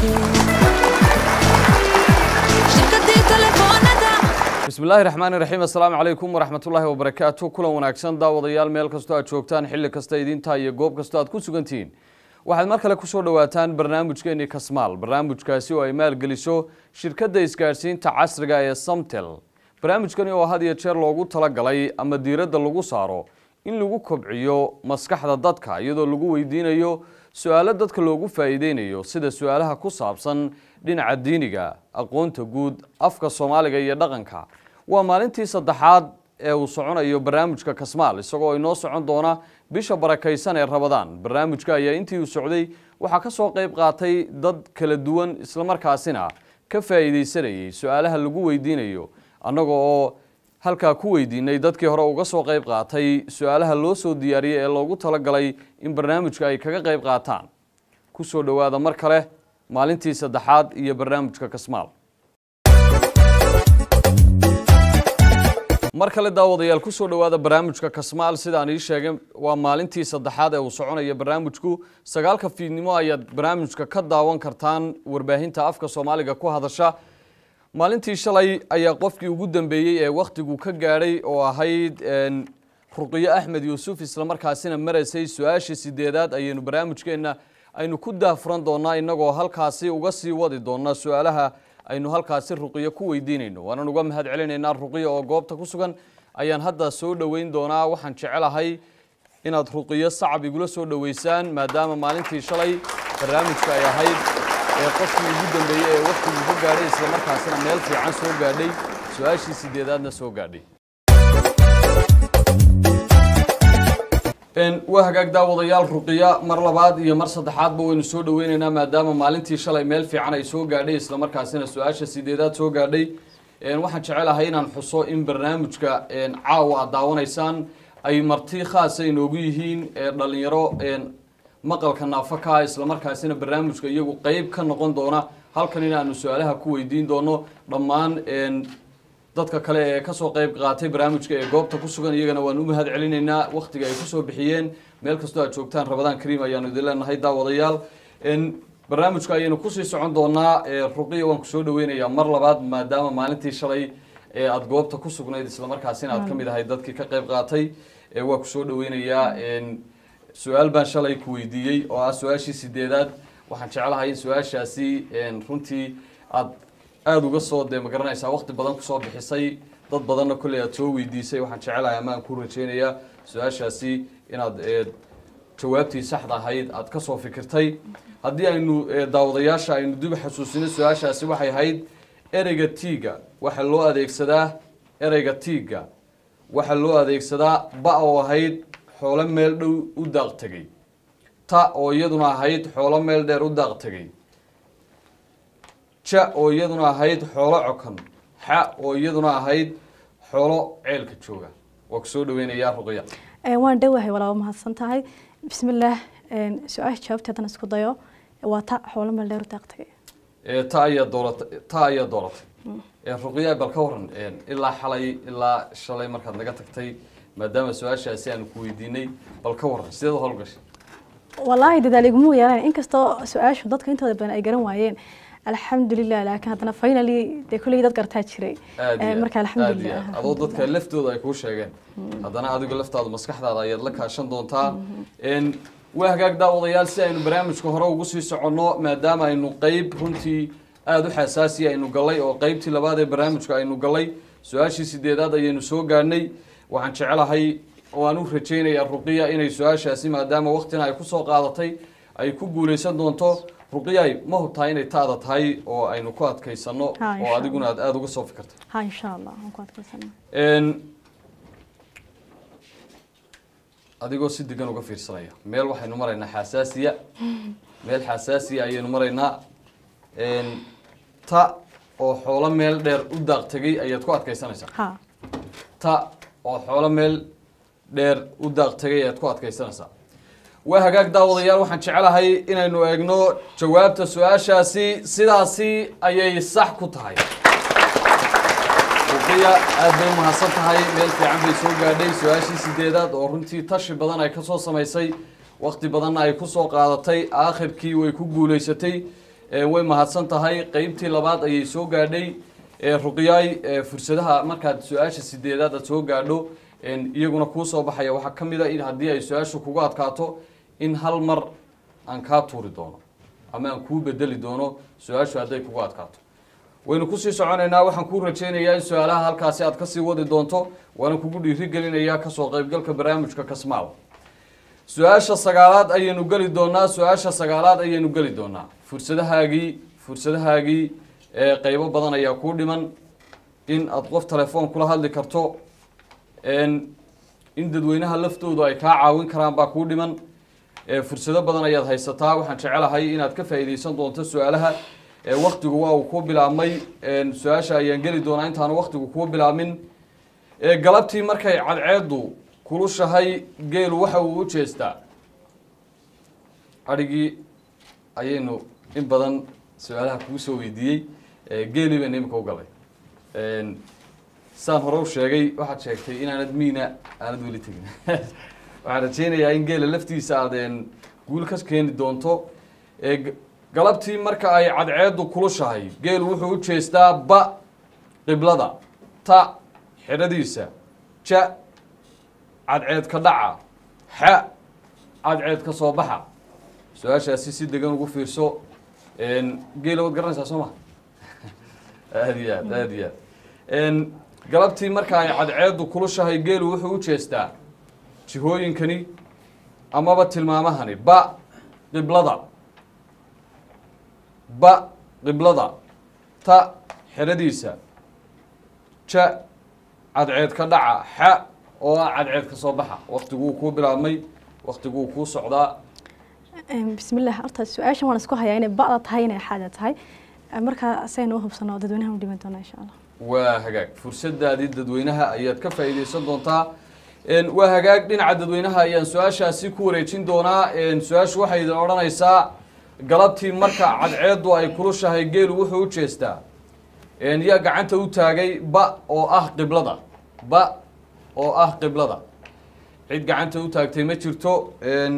shirkadii telefoonada bismillaahi raxmaani raxiim assalaamu calaykum waraxmatullaahi wabarakaatu kulan wanaagsan daawadayaal meel kastoo aad joogtaan xilli kasta idinta iyo goob kastoo aad ku sugantihiin waxaad mar kale kusoo dhowaataan barnaamijkeeni kasmaal barnaamijkaasi oo ay maalgeliso shirkadda isgaadhsiinta casriga ee samtel barnaamijkani oo had iyo jeer loogu talagalay ama diiradda lagu saaro in lagu kobciyo maskaxda dadka iyadoo lagu weydiinayo su-aalo dadka loogu faa'iideynayo sida su-aalaha ku saabsan dhinaca diiniga aqoonta guud afka soomaaliga iyo dhaqanka waa maalintii saddexaad ee uu soconayo barnaamijka kasmaal isagoo inoo socon doona bisha barakaysan ee rabadaan barnaamijka ayaa intii uu socday waxaa ka soo qayb qaatay dad kala duwan islamarkaasina ka faa'iideysanayay su-aalaha lagu weydiinayo annaga oo halkaa ku weydiinay dadkii hore uga soo qayb qaatay su-aalaha loo soo diyaariyey ee loogu talagalay in barnaamijka ay kaga qayb qaataan ku soo dhowaada mar kale maalintii saddexaad iyo barnaamijka kasmaal mar kale daawadayaal ku soo dhowaada barnaamijka kasmaal sidaan ii sheegay waa maalintii saddexaad ee uu soconaya barnaamijku sagaalka fiidnimo ayaad barnaamijka ka daawan kartaan warbaahinta afka soomaaliga ku hadasha maalintii shalay ayaa qofkii ugu dambeeyey ee wakhtigu ka gaadhay oo ahayd ruqiyo axmed yuusuf islamarkaasina maraysay su-aashii sideedaad ayaynu barnaamijkeenna aynu ku daafuran doonaa innagoo halkaasi uga sii wadi doonaa su-aalaha aynu halkaasi ruqiyo ku weydiinayno waanan uga mahad celinaynaa ruqiyo oo goobta ku sugan ayaan hadda soo dhoweyn doonaa waxaan jecelahay inaad ruqiyo sacab igula soo dhoweysaan maadaama maalintii shalay barnaamijka ay ahayd ee qofkii ugu dambeeyey ee wakhtiguu ka gaadhay islamarkaasina meel fiican soo gaadhay su-aashii sideedaadna soo gaadhay waa hagaag daawadayaal ruqiya mar labaad iyo mar saddexaadba waynu soo dhoweyneynaa maadaama maalintii shalay meel fiican ay soo gaadhay islamarkaasina su-aasha sideedaad soo gaadhay waxaan jecelahay inaan xuso in barnaamijka caawa aad daawanaysaan ay marti khaasa inoogu yihiin dhalinyaro maqalka naafaka islamarkaasina barnaamijka iyagu qeyb ka noqon doona halkan inaanu su-aalaha ku weydiin doono dhammaan dadka kale ee kasoo qeyb qaatay barnaamijka ee goobta ku sugan iyagana waan u mahad celinaynaa wakhtiga ay kusoo bixiyeen meel kastoo aad joogtaan rabadaan kariim ayaanu idin leenahay daawadayaal barnaamijka ayaynu kusii socon doonaa ruqiya waan kusoo dhaweynayaa mar labaad maadaama maalintii shalay ee aada goobta ku sugnayd islamarkaasina aad kamid ahay dadkii ka qeyb qaatay waa kusoo dhaweynayaa su-aal baan shalay ku weydiiyey oo ah su-aashii sideedaad waxaan jeclahay in su-aashaasi runtii aad aada uga soo dee magaranaysaa wakti badan kusoo bixisay dad badanna kolley aad soo weydiisay waxaan jecelahay ama aan ku rajeynayaa su-aashaasi inaad jawaabtii saxda ahayd aad kasoo fikirtay haddii aynu daawadayaasha aynu dib xasuusino su-aashaasi waxay ahayd ereyga tiiga waxaa loo adeegsadaa ereyga tiiga waxaa loo adeegsadaa ba oo ahayd xoolo meel dhow u daaq tegay ta oo iyaduna ahayd xoolo meel dheer u daaq tegay ja oo iyaduna ahayd xoolo cokan xa oo iyaduna ahayd xoolo ceelka jooga waa ku soo dhaweynayaa ruqya waan dhowahay walaaba mahadsan tahay bismillaah su-aasha jawaabta haddana isku dayo waa ta xoolo meel dheer u daaq tagay ta ayaa dooratay ta ayaa dooratay ruqya bal ka waran ilaa xalay ilaa shalay markaad naga tagtay maadaama su-aashaasi aanu ku weydiinay bal ka waran sideed u howlgashay wallaahi dadaal iguma yeelan inkastoo su-aashu dadka intooda badan ay garan waayeen alxamdulilah laakiin haddana finally dee kulley dad gartaa jiray marka alxamdulilah adoo dadka laftooda ay kuu sheegeen haddana adigu laftaadu maskaxdaada ayaad la kaashan doontaa waa hagaag daawadayaal si aynu barnaamijka hore ugu sii soconno maadaama aynu qeyb runtii aada u xasaasiya aynu gallay oo qeybtii labaad ee barnaamijka aynu gallay su-aashii sideedaad ayaynu soo gaadhnay waxaan jecelahay oo aan u rajeynayaa ruqiya inay su-aashaasi maadaama waktina ay kusoo qaadatay ay ku guuleysan doonto ruqiyay ma hubtaa inay taada tahay oo aynu ku adkaysano Ha, oo insha adiguna aad aada uga soo fikirtay ha insha allah waan ku adkaysana adigoo si degan uga fiirsanaya meel waxaynu maraynaa xasaasiya meel xasaasiya ayaynu maraynaa ta oo xoolo meel dheer u daaq tegay ayaad ku adkaysanaysaa ha ta oo xoolo meel dheer u daaq tegay ayaad ku adkaysanaysaa waa hagaag daawadayaal waxaan jecelahay inaynu eegno jawaabta su-aashaasi sidaasi ayay sax ku tahay ruqiya aad bay umahadsan tahay meel fiican bay soo gaadhay su-aashii sideedaad oo runtii tashi badan ay kasoo samaysay wakti badanna ay kusoo qaadatay aakhirkii way ku guuleysatay way mahadsan tahay qeybtii labaad ayay soo gaadhay ruqyaay fursadaha markaad su-aasha sideedaad aad soo gaadho iyaguna kuu soo baxaya waxaa ka mid a in haddii ay su-aashu kugu adkaato in hal mar aan kaa tuuri doono ama aan kuu bedeli doono su-aashu hadday kugu adkaato waynu kusii soconaynaa waxaan kuu rajaynayaa in su-aalaha halkaasi aad kasii wadi doonto waana kugu dhiirigelinayaa kasoo qaybgalka barnaamijka kasmaal su-aasha sagaalaad ayaynu geli doonaa su-aasha sagaalaad ayaynu geli doonaa fursadahaagii fursadahaagii qeybo badan ayaa kuu dhiman in aad qof telefoon kula hadli karto in dadweynaha laftoodu ay kaa caawin karaan baa kuu dhiman fursado badan ayaad haysataa waxaan jecelahay inaad ka faa'iideysan doonto su-aalaha waktigu waa uu kuu bilaabmay su-aasha ayaan geli doonaa intaanu waktigu kuu bilaabmin galabtii markay cadceedu kulushahay geelu waxa uu u jeestaa adhigii ayaynu in badan su-aalaha kugu soo weydiiyey geelii baynu imika u galay saan hore u sheegay waxaad sheegtay inaanad miina aanad weli tegin waxaan rajeynayaa in geela laftiisa aad guul ka keeni doonto galabtii marka ay cadceedu kulushahay geelu wuxuu u jeestaa ba qiblada ta xidhadiisa ja cadceed ka dhaca xa cadceed ka soo baxa su-aashaasi si degan ugu fiirso geela waad garanaysaa soo ma aada iyo aad aada iyo aad galabtii marka ay cadceedu kulushahay geelu wuxuu u jeestaa jihooyinkani amaba tilmaamahani ba qiblada ba qiblada ta xeradiisa ja cadceed ka dhaca xa oo ah cadceed ka soo baxa waktiguu kuu bilaabmay waktiguu kuu socdaa bismillah horta su-aashan waan isku hayaa inay ba'da tahay inay xaada tahay markaa saynu u hubsano dadweynaha u dhiman doona insha allah waa hagaag fursadaadii dadweynaha ayaad ka faa'iideysan doontaa waa hagaag dhinaca dadweynaha ayaan su-aashaasi ku wareejin doonaa su-aashu waxay idin odhanaysaa galabtii marka cadceedu ay kulushahay geelu wuxuu u jeestaa yaa gacanta u taagay ba oo ah qiblada ba oo ah qiblada cid gacanta u taagtay ma jirto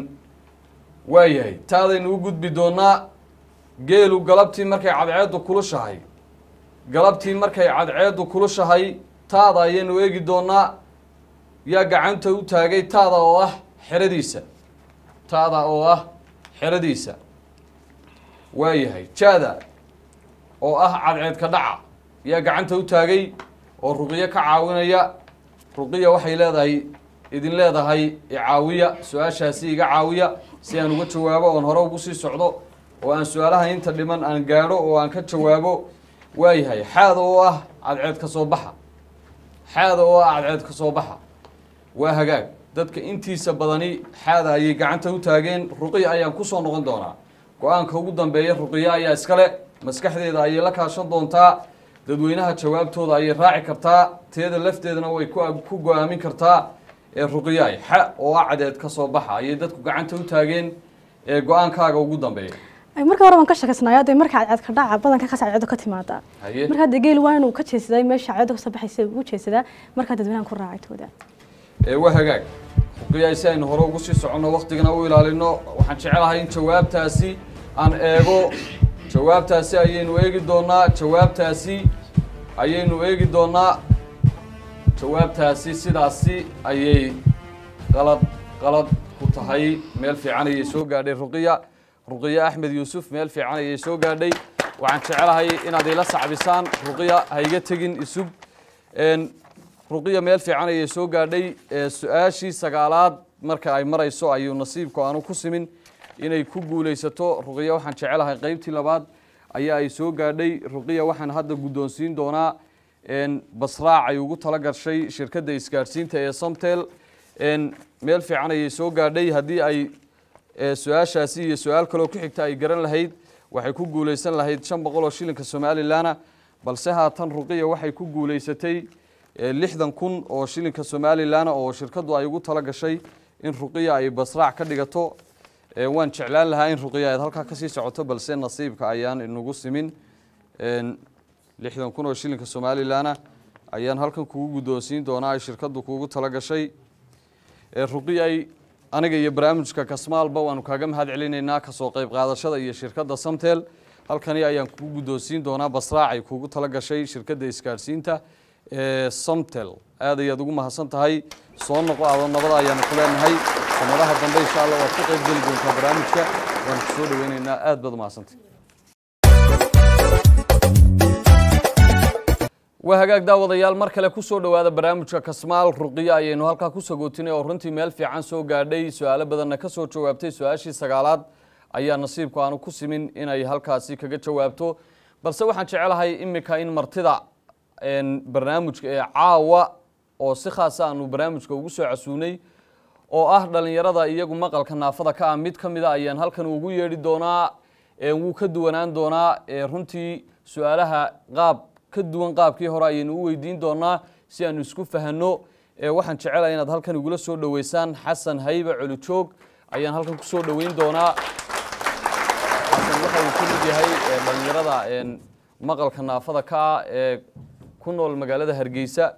waayahay taadaynu u gudbi doonaa geelu galabtii markay cadceedu kulushahay galabtii markay cadceedu kulushahay taada ayaynu eegi doonaa yaa gacanta u taagay taada oo ah xeradiisa taada oo ah xeradiisa waayahay jaada oo ah cadceed ka dhaca yaa gacanta u taagay oo ruqiyo ka caawinaya ruqiya waxay leedahay idin leedahay icaawiya su-aashaasi iga caawiya si aan uga jawaabo oon hore ugu sii socdo oo aan su-aalaha inta dhiman aan gaadho oo aan ka jawaabo waayahay xaada oo ah cadceed ka soo baxa xaada oo ah cadceed ka soo baxa waa hagaag dadka intiisa badani xaada ayay gacanta u taageen ruqiya ayaan kusoo noqon doonaa go-aanka ugu dambeeya ruqiya ayaa iskale maskaxdeeda ayay la kaashan doontaa dadweynaha jawaabtooda ayay raaci kartaa teeda lafteedana way ku go-aamin kartaa ee ruqiyaay xa oo ah cadeed ka soo baxa ayay dadku gacanta u taageen ee go-aankaaga ugu dambeeya marka hore waan ka shakasnaayo dee marka cadceed ka dhaca badanka kas cadceedu ka timaada haye marka hadda geel waa inuu ka jeesaday meesha cadceedu kasoo baxaysa ugu jeesadaa markaa dadweynahan ku raacay tooda ee waa hagaag ruqiyaay si aynu hore ugu sii soconno waktigana u ilaalino waxaan jecelahay in jawaabtaasi aan eego jawaabtaasi ayaynu eegi doonaa jawaabtaasi ayaynu eegi doonaa jawaabtaasi sidaasi ayay qalad qalad ku tahay meel fiican ayay soo gaadhay ruqiya ruqiya axmed yuusuf meel fiican ayay soo gaadhay waxaan jecelahay inaad ila sacbisaan ruqiya ha iga tegin isug ruqiya meel fiican ayay soo gaadhay su-aashii sagaalaad marka ay marayso ayuu nasiibku aanu ku simin inay ku guulaysato ruqiya waxaan jecelahay qeybtii labaad ayaa ay soo gaadhay ruqiya waxaan hadda guddoonsiin doonaa basraac ay ugu tala gashay shirkadda isgaadhsiinta ee somtel meel fiican ayay soo gaadhay haddii ay su-aashaasi iyo su-aal kaloo ku xigta ay garan lahayd waxay ku guulaysan lahayd shan boqol oo shilinka somalilanna balse haatan ruqiya waxay ku guulaysatay lixdan kun oo shilinka somalilan oo shirkaddu ay ugu tala gashay in ruqiya ay basraac ka dhigato waan jeclaan lahaa in ruqiya aad halkaa kasii socoto balse nasiibka ayaan inagu simin lixdan kun oo shilinka somalilanna ayaan halkan kugu guddoonsiin doonaa ay shirkaddu kuugu tala gashay ruqiyay aniga iyo barnaamijka kasmaalba waanu kaaga mahad celinaynaa kasoo qayb qaadashada iyo shirkadda samtel halkani ayaan kugu guddoonsiin doonaa basraac ay kuugu tala gashay shirkadda isgaadhsiinta ee somtel aad ayaad ugu mahadsan tahay soo noqo ado nabada ayaanu ku leenahay sanadaha dambe insha allah waad ka qayb geli doontaa barnaamijka waanu ku soo dhaweynaynaa aad baad umahadsantay waa hagaag daawadayaal mar kale ku soo dhowaada barnaamijka kasmaal ruqiya ayaynu halkaa ku sagootinay oo runtii meel fiican soo gaadhay su-aalo badanna ka soo jawaabtay su-aashii sagaalaad ayaa nasiibku aanu ku simin inay halkaasi kaga jawaabto balse waxaan jecelahay iminka in martida barnaamijka ee caawa oo si khaasa aanu barnaamijka ugu soo casuunay oo ah dhalinyarada iyagu maqalka naafada ka ah mid ka mida ayaan halkan ugu yeedhi doonaa wuu ka duwanaan doonaa runtii su-aalaha qaab ka duwan qaabkii hore ayaynu u weydiin doonaa si aanu isku fahanno waxaan jecelahay inaad halkan igula soo dhoweysaan xasan haybe colijoog ayaan halkan ku soo dhoweyn doonaa xasan waxa uu ka mid yahay dhalinyarada maqalka naafada ka ah ee ku nool magaalada hargeysa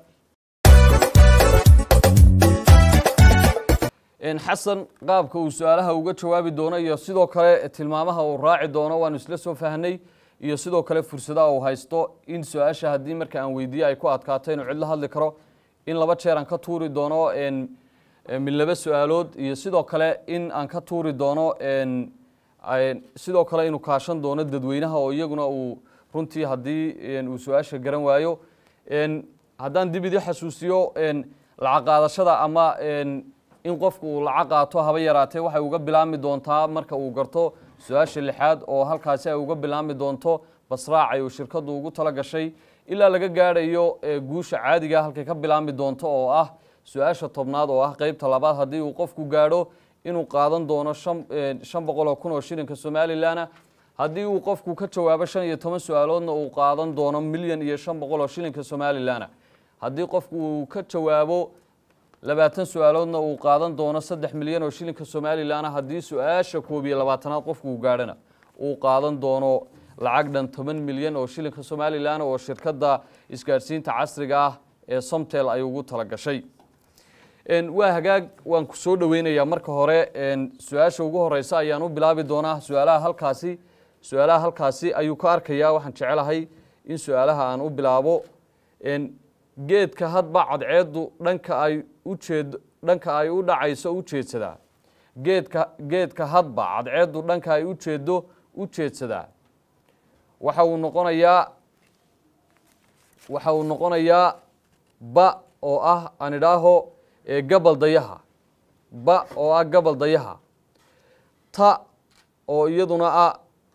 xasan qaabka uu su-aalaha uga jawaabi doono iyo sidoo kale tilmaamaha uu raaci doono waanu isla soo fahnay iyo sidoo kale fursadaha uu haysto in su-aasha haddii marka aan weydiiye ay ku adkaato inuu cidla hadli karo in laba jeer aan ka tuuri doono min laba su-aalood iyo sidoo kale in aan ka tuuri doono sidoo kale inuu kaashan doono dadweynaha oo iyaguna uu runtii haddii uu su-aasha garan waayo haddaan dib idii xasuusiyo lacag qaadashada ama in qofku uu lacag qaato haba yaraatee waxay uga bilaabmi doontaa marka uu garto su-aasha lixaad oo halkaasi ay uga bilaabmi doonto basraacay uu shirkaddu ugu tala gashay ilaa laga gaadhayo guusha caadiga halkay ka bilaabmi doonto oo ah su-aasha tobnaad oo ah qeybta labaad haddii uu qofku gaadho inuu qaadan doono shan boqol oo kun oo shilinka somalilanna haddii uu qofku ka jawaabo shan iyo toban su-aaloodna uu qaadan doono milyan iyo shan boqol oo shilinka somalilanna haddii qofku uu ka jawaabo labaatan su-aaloodna uu qaadan doono saddex milyan oo shilinka somalilanna haddii su-aasha koob iyo labaatanaad qofku uu gaadhana uu qaadan doono lacag dhan toban milyan oo shilinka somalilan oo shirkadda isgaadhsiinta casriga ah ee somtel ay ugu tala gashay waa hagaag waan ku soo dhoweynayaa marka hore su-aasha ugu horeysa ayaan u bilaabi doonaa su-aalaha halkaasi su-aalaha halkaasi ayuu ka arkayaa waxaan jecelahay in su-aalaha aan u bilaabo geedka hadba cadceeddu dhanka ay ujeed dhanka ay u dhacayso u jeedsadaa geedka geedka hadba cadceeddu dhanka ay ujeeddo u jeedsadaa waxa uu noqonayaa waxa uu noqonayaa ba oo ah aan idhaaho gabal dayaha ba oo ah gabal dayaha ta oo iyaduna ah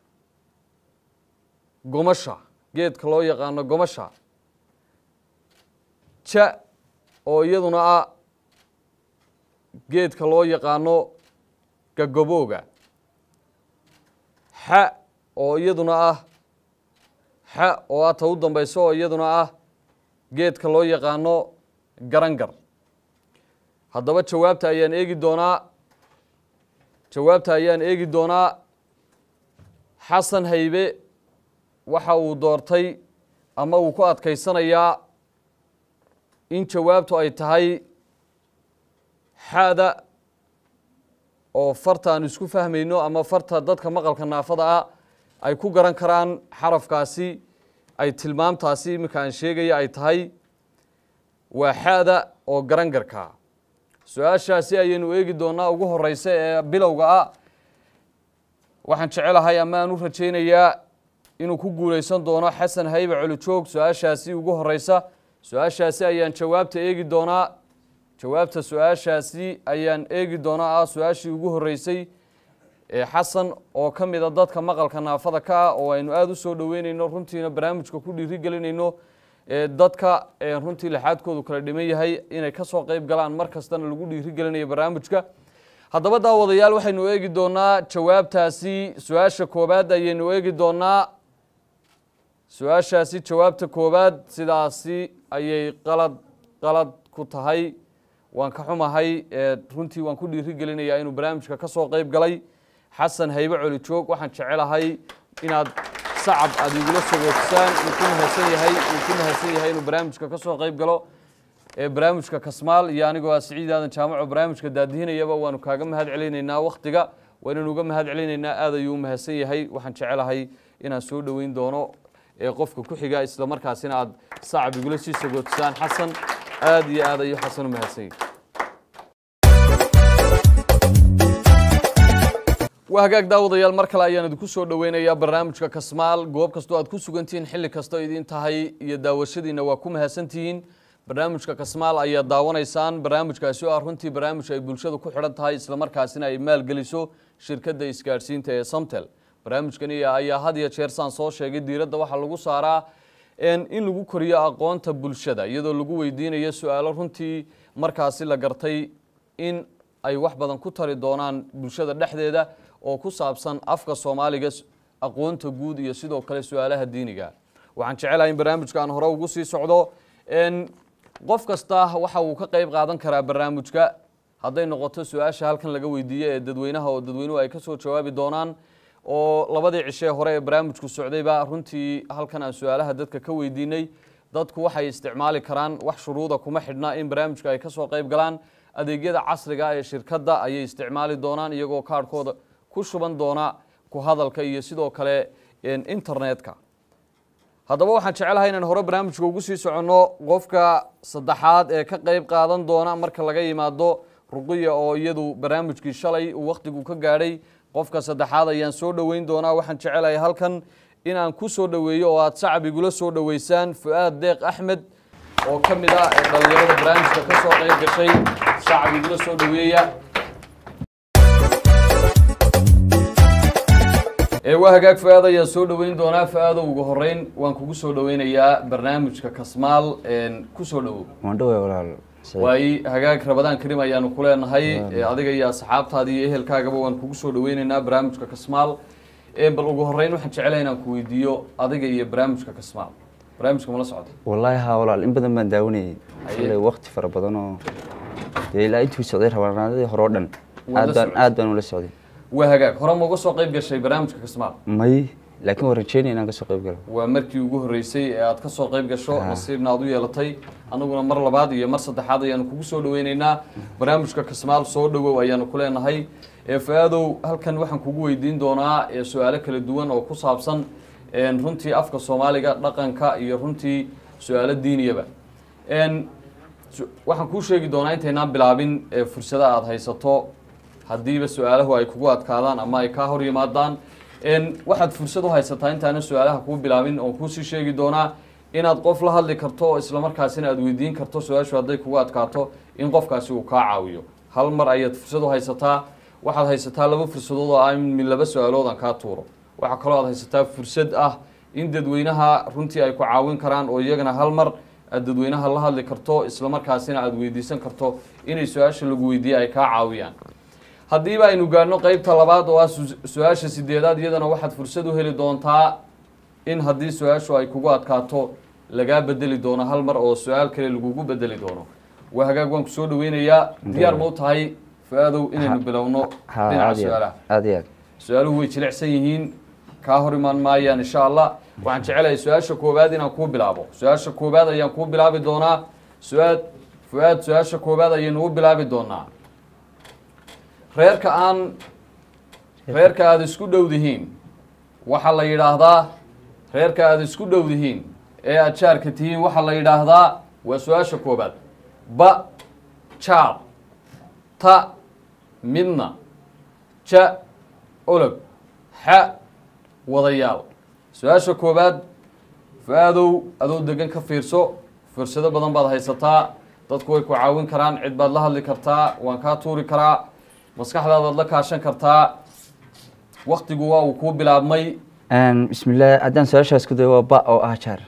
gomasha geedka loo yaqaano gomasha ja oo iyaduna ah geedka loo yaqaano gagabooga xa oo iyaduna ah xa oo ah ta u dambayso oo iyaduna ah geedka loo yaqaano garangar haddaba jawaabta ayaan eegi doonaa jawaabta ayaan eegi doonaa xasan haybe waxa uu doortay ama uu ku adkaysanayaa in jawaabtu ay tahay xaada oo farta aan isku fahmayno ama farta dadka maqalka naafada ah ay ku garan karaan xarafkaasi ay tilmaamtaasi iminka aan sheegaya ay tahay waa xaada oo garangarka su-aashaasi ayaynu eegi doonaa ugu horeysa ee bilowga ah waxaan jecelahay ama aan u rajaynayaa inuu ku guuleysan doono xasan haybe colijoog su-aashaasi ugu horeysa su-aashaasi ayaan jawaabta eegi doonaa jawaabta su-aashaasi ayaan eegi doonaa ah su-aashii ugu horeysay ee xasan oo ka mida dadka maqalka naafada ka ah oo aynu aada u soo dhoweyneyno runtiina barnaamijka ku dhiiri gelinayno dadka runtii lixaadkoodu kala dhiman yahay inay kasoo qeyb galaan mar kastana lagu dhiiri gelinayo barnaamijka haddaba daawadayaal waxaynu eegi doonaa jawaabtaasi su-aasha koobaad ayaynu eegi doonaa su-aashaasi jawaabta koobaad sidaasi ayay qalad qalad ku tahay waan ka xumahay runtii waan ku dhiiri gelinayaa inuu barnaamijka kasoo qeyb galay xasan haybe colijoog waxaan jecelahay inaad sacab aada igula sogootisaan uu ku mahadsan yahay uu ku mahadsan yahay inuu barnaamijka kasoo qeyb galo ee barnaamijka kasmaal iyo anigoo ah siciid aadan jaamaco barnaamijka daadihinayaba waanu kaaga mahad celinaynaa waktiga waynanu uga mahad celinaynaa aad ayuu u mahadsan yahay waxaan jecelahay inaan soo dhoweyn doono ee qofka ku xiga isla markaasina aad sacab igula sii sagootisaan xasan aad iyo aad ayuu xasan u mahadsan yahay waa hagaag daawadayaal mar kale ayaan idinku soo dhoweynayaa barnaamijka kasmaal goob kastoo aad ku sugantihiin xilli kastoo idin tahay iyo daawashadiina waa ku mahadsantihiin barnaamijka kasmaal ayaad daawanaysaan barnaamijkaasi oo ah runtii barnaamij ay bulshadu ku xidhan tahay islamarkaasina ay maalgeliso shirkadda isgaadhsiinta ee samtel barnaamijkani ayaa had iyo jeer saan soo sheegay diiradda waxaa lagu saaraa in lagu koriyo aqoonta bulshada iyadoo lagu weydiinayo su-aalo runtii markaasi la gartay in ay wax badan ku tari doonaan bulshada dhexdeeda oo ku saabsan afka soomaaliga aqoonta guud iyo sidoo kale su-aalaha diiniga waxaan jecelahay in barnaamijka aan hore ugu sii socdo qof kasta waxa uu ka qayb qaadan karaa barnaamijka hadday noqoto su-aasha halkan laga weydiiye ee dadweynaha oo dadweynuhu ay kasoo jawaabi doonaan oo labadii cishee hore ee barnaamijku socdayba runtii halkan aan su-aalaha dadka ka weydiinay dadku waxay isticmaali karaan wax shuruuda kuma xidhna in barnaamijka ay kasoo qayb galaan adeegyada casriga ee shirkadda ayay isticmaali doonaan iyagoo kaarhkooda ku shuban doona ku hadalka iyo sidoo kale internetka haddaba waxaan jecelahay inaan hore barnaamijka ugu sii soconno qofka saddexaad ee ka qayb qaadan doona marka laga yimaado ruqiya oo iyadu barnaamijkii shalay uu wakhtigu ka gaadhay qofka saddexaad ayaan soo dhoweyn doonaa waxaan jecelahay halkan inaan ku soo dhoweeyo oo aad sacab igula soo dhoweysaan fu-aad deeq axmed oo ka mid ah ee dhallinyarada barnaamijka ka soo qayb gashay sacab igula soo dhoweeya waa hagaag fu-aad ayaan soo dhoweyn doonaa fu-aado ugu horeyn waan kugu soo dhoweynayaa barnaamijka kasmaal kusoo dhowow waan dhoway walaal waayi hagaag rabadaan karim ayaanu ku leenahay adiga iyo asxaabtaada iyo ehelkaagaba waan kugu soo dhoweyneynaa barnaamijka kasmaal bal ugu horeyn waxaan jecelahay inaan ku weydiiyo adiga iyo barnaamijka kasmaal barnaamijka mala socda wallaahi haa walaal in badan baan daawanayay xilli waqti fara badan oo dee ilaa intuu socday rabanaadadii hore oo dhan Waad la aad baan socday? aad baan ula socday waa hagaag hore ma uga soo qayb gashay barnaamijka kasmaal may laakiin waan rajeynaya inaan kasoo qayb galo waa markii ugu horreysay ee aad ka soo qayb gasho nasiibna aad u yeelatay annaguna mar labaad iyo mar saddexaad ayaanu kugu soo dhoweyneynaa barnaamijka kasmaal soo dhowow ayaanu ku leenahay ee fa-aadow halkan waxaan kugu weydiin doonaa ee su-aalo kala duwan oo ku saabsan een, runtii afka soomaaliga dhaqanka iyo runtii su-aalo diiniyaba een, su- waxaan kuu sheegi doonaa intaynaan bilaabin ee fursada aad haysato haddiiba su-aalahu ay kugu adkaadaan ama ay kaa hor yimaadaan n waxaad fursad u haysataa intaanan su-aalaha kuu bilaabin oon kuusii sheegi doonaa inaad qof la hadli karto oo islamarkaasina aad weydiin karto su-aashu hadday kugu adkaato in qofkaasi uu kaa caawiyo hal mar ayaad fursad u haysataa waxaad haysataa laba fursadood oo ah in min laba su-aalood aan kaa tuuro waxaa kaloo aad haysataa fursad ah in dadweynaha runtii ay ku caawin karaan oo iyagana hal mar aad dadweynaha la hadli karto islamarkaasina aad weydiisan karto inay su-aasha lagu weydiiye ay kaa caawiyaan haddiiba aynu gaadhno qeybta labaad oo ah su- su-aasha sideedaad iyadana waxaad fursad u heli doontaa in haddii su-aashu ay kugu adkaato lagaa bedeli doono hal mar oo su-aal kale lagugu bedeli doono waa hagaag waan ku soo dhaweynayaa diyaar ma u tahay fu-aadow inaynu bilowno haa dhinaca aad iyo su-aalaha aad aad iyo aad su-aaluhu way jilicsan yihiin kaa hor imaan maayaan insha allah waxaan jecelahay su-aasha koowaad inaan kuu bilaabo su-aasha koowaad ayaan kuu bilaabi doonaa su-aad fu-aad su-aasha koowaad ayaynu u bilaabi doonaa reerka aan reerka aada isku dhowdihiin waxaa la yidhaahdaa reerka aada isku dhowdihiin ee aad jaarka tihiin waxaa la yidhaahdaa waa su-aasha koowaad ba jaar ta midna ja olog xa wadayaal su-aasha koowaad fu-aadow adoo degan ka fiirso fursado badan baad haysataa dadku way ku caawin karaan cid baad la hadli kartaa waan kaa tuuri karaa maskaxdaadaad la kaashan kartaa waktigu waa uu kuu bilaabmay bismillaah haddaan su-aashaas ku dayo waa ba oo ah jaar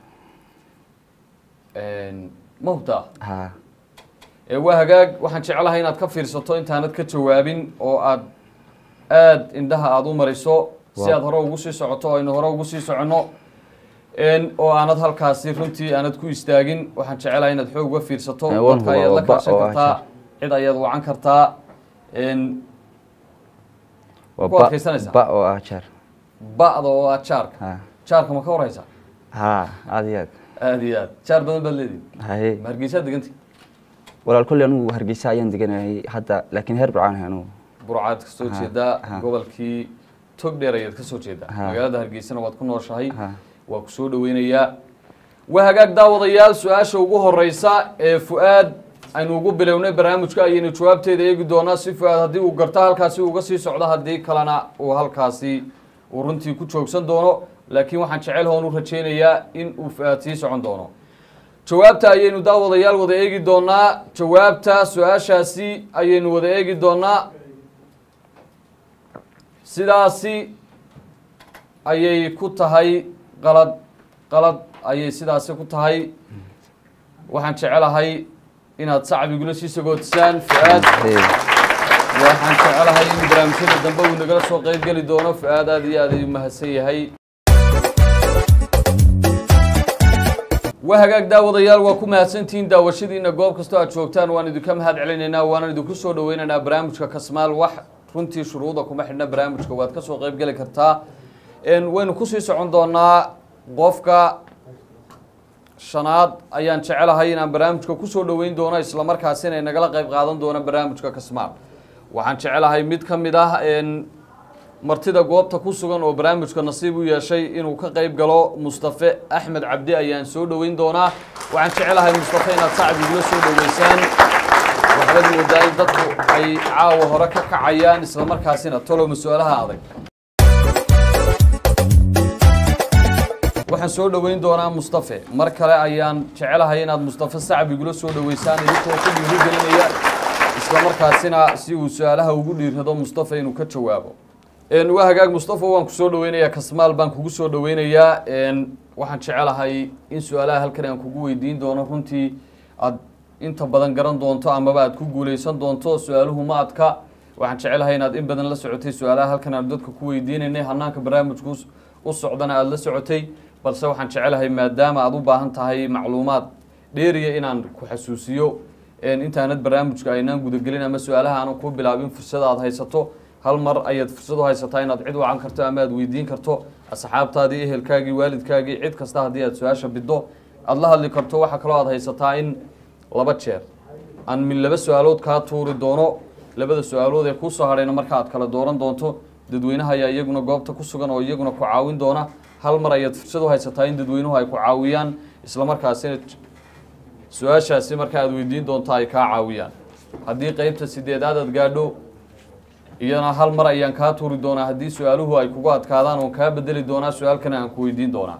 ma hubtaa haa ee waa hagaag waxaan jecelahay inaad ka fiirsato intaanad ka jawaabin oo aad aad indhaha aada u mariso si Waaw. aad hore ugu sii socoto oo aynu hore ugu sii soconno n oo aanad halkaasi runtii aanad ku istaagin waxaan jecelahay inaad xoog uga fiirsato Eh, waan dadka hubaa, ayaad la waa ba kaashan oo ah kartaa cid ayaad wacan kartaa n waa Ku ba adkaysanaysaa? ba oo ah jaar ba'da oo ah jaarka haa jaarka ma ka warhaysaa haa aad iyo aad aada iyo aad jaar badan baad leedihin haye ma hargeysaad deganti walaal kolley anigu hargeysa ayaan deganahay hadda laakiin heer burcaan ahay anigu burcaad kasoo Aha, jeedaa aha. gobolkii tog dheer ayaad ka soo jeedaa Ha. magaalada hargeysana waad ku nooshahay Ha. waa ku soo dhaweynayaa waa hagaag daawadayaal su-aasha ugu horeysa ee fu-aad aynu ugu bilownay barnaamijka ayaynu jawaabteeda eegi doonaa si fu-aad haddii uu garto halkaasi uga sii socdo haddii kalena uu halkaasi uu runtii ku joogsan doono laakiin waxaan jecel hoon u rajeynayaa in uu fu-aad sii socon doono jawaabta ayaynu daawadayaal wada eegi doonaa jawaabta su-aashaasi ayaynu wada eegi doonaa sidaasi ayay ku tahay qalad qalad ayay sidaasi ku tahay waxaan jecelahay inaad sacbigula sii sagootisaan fu-aad waxaan jecelahay in barnaamijyada dambe uu nagala soo qeyb geli doono fu-aad aad iyo aad ayuu mahadsan yahay waa hagaag daawadayaal waa ku mahadsantihiin daawashadiina goob kastoo aad joogtaan waan idinka mahad celinaynaa waana idinku soo dhaweynaynaa barnaamijka kasmaal wax runtii shuruuda kuma xidhna barnaamijka waad ka soo qeyb geli kartaa Een, waynu kusii socon doonaa qofka shanaad ayaan jecelahay inaan barnaamijka kusoo dhaweyn doono islamarkaasina ay nagala qeyb qaadan doono barnaamijka kasmaal waxaan jecelahay mid ka mid ah een, martida goobta ku sugan oo barnaamijka nasiib u yeeshay inuu ka qeyb galo mustafe axmed cabdi ayaan soo dhaweyn doonaa waxaan jecelahay mustafe inaad sacab igula soo dhaweysaan waxbaad moodaa in dadku ay caawa hore ka kacayaan islamarkaasina toloma su-aalaha adag waxaan soo dhaweyn doonaa mustafe mar kale ayaan jecelahay inaad mustafe sacab igula soo dhaweysaan idinkoo ku dhiirigelinaya islamarkaasina si uu su-aalaha ugu dhiirrado mustafe inuu ka jawaabo Een, waa hagaag mustafa waan ku soo dhaweynayaa kasmaal baan kugu soo dhaweynayaa Een, waxaan jecelahay in su-aalaha halkan aan kugu weydiin doono runtii aad inta badan garan doonto amaba aad ku guuleysan doonto su-aaluhu ma adka waxaan jecelahay inaad in badan la socotay su-aalaha halkan aan dadka ku weydiinaynay hanaanka barnaamijku us- u socdana aada la socotay balse waxaan jecelahay maadaama aad u baahan tahay macluumaad dheeriya inaan ku xasuusiyo Een, intaanad barnaamijka aynaan gudagelin ama su-aalaha aanan ku bilaabin fursada aad haysato hal mar ayaad fursad u haysataa inaad cid wacan karto ama aad weydiin karto asxaabtaadii ehelkaagii waalidkaagii cid kasta haddii aad su-aasha biddo aada la hadli karto waxaa kaloo aad haysataa in laba jeer aan min laba su-aalood kaa tuuri doono labada su-aalood ee kuusoo hadhayna marka aad kala dooran doonto dadweynaha ayaa iyaguna goobta ku sugan oo iyaguna ku caawin doona hal mar ayaad fursad u haysataa in dadweynuhu ay ku caawiyaan islamarkaasina su-aashaasi marka aad weydiin doonto ay kaa caawiyaan haddii qeybta sideedaad aad gaadho iyana hal mar ayaan kaa tuuri doonaa haddii su-aaluhu ay kugu adkaadaan oon kaa bedeli doonaa su-aalkana aan ku weydiin doonaa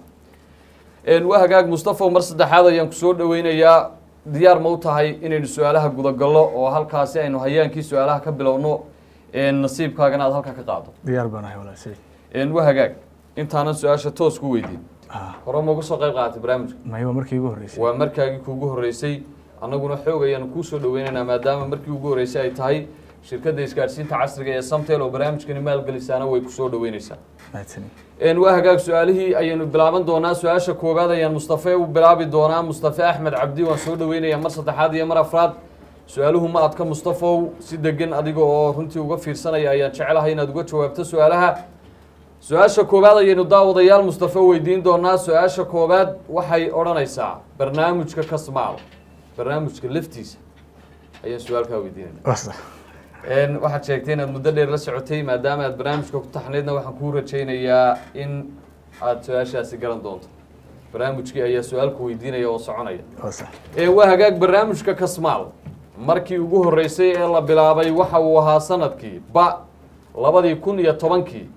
Een, waa hagaag mustafa mar saddexaad ayaan kusoo dhaweynayaa diyaar ma u tahay inaynu su-aalaha gudagallo oo halkaasi aynu hayaankii su-aalaha ka bilowno een, nasiibkaagana aad halka ka qaado diyaar baan ahay walaashay Een, waa hagaag intaanan su-aasha toos ku weydiin Ah, hore ma uga soo qayb qaadatay barnaamijka mayba markii ugu horreysay waa markaagii kuugu horreysay annaguna xoog ayaanu kuu soo dhaweynaynaa maadaama markii ugu horreysay ay tahay shirkadda isgaadhsiinta casriga ee samtel oo barnaamijkani maalgelisaana way kusoo dhaweynaysaa mahadsanin Een, waa hagaag su-aalihii ayaynu bilaaban doonaa su-aasha koowaad ayaan mustafe u bilaabi doonaa mustafe axmed cabdi waan soo dhaweynayaa mar saddexaad iyo mar afraad su-aaluhu ma adka mustafow si degan adiga oo runtii uga fiirsanaya ayaan jecelahay inaad uga jawaabto su-aalaha su-aasha koowaad ayaynu daawadayaal mustafe weydiin doonaa su-aasha koowaad waxay odhanaysaa barnaamijka kasmaal barnaamijka laftiisa ayaan su-aalkaa weydiinayna wasa Een, waxaad sheegtay inaad muddo dheer la socotay maadaama aad barnaamijka ku taxnaydna waxaan kuu rajaynayaa in aad su-aashaasi garan doonto barnaamijkii ayaa su-aalku weydiinaya oo soconaya wasa ee waa hagaag barnaamijka kasmaal markii ugu horreysay ee la bilaabay waxa uu ahaa sanadkii ba labadii kun iyo tobankii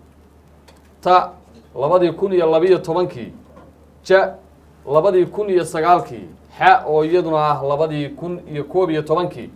ta labadii kun iyo labiyo tobankii ja labadii kun iyo sagaalkii xa oo iyaduna ah labadii kun iyo koob iyo tobankii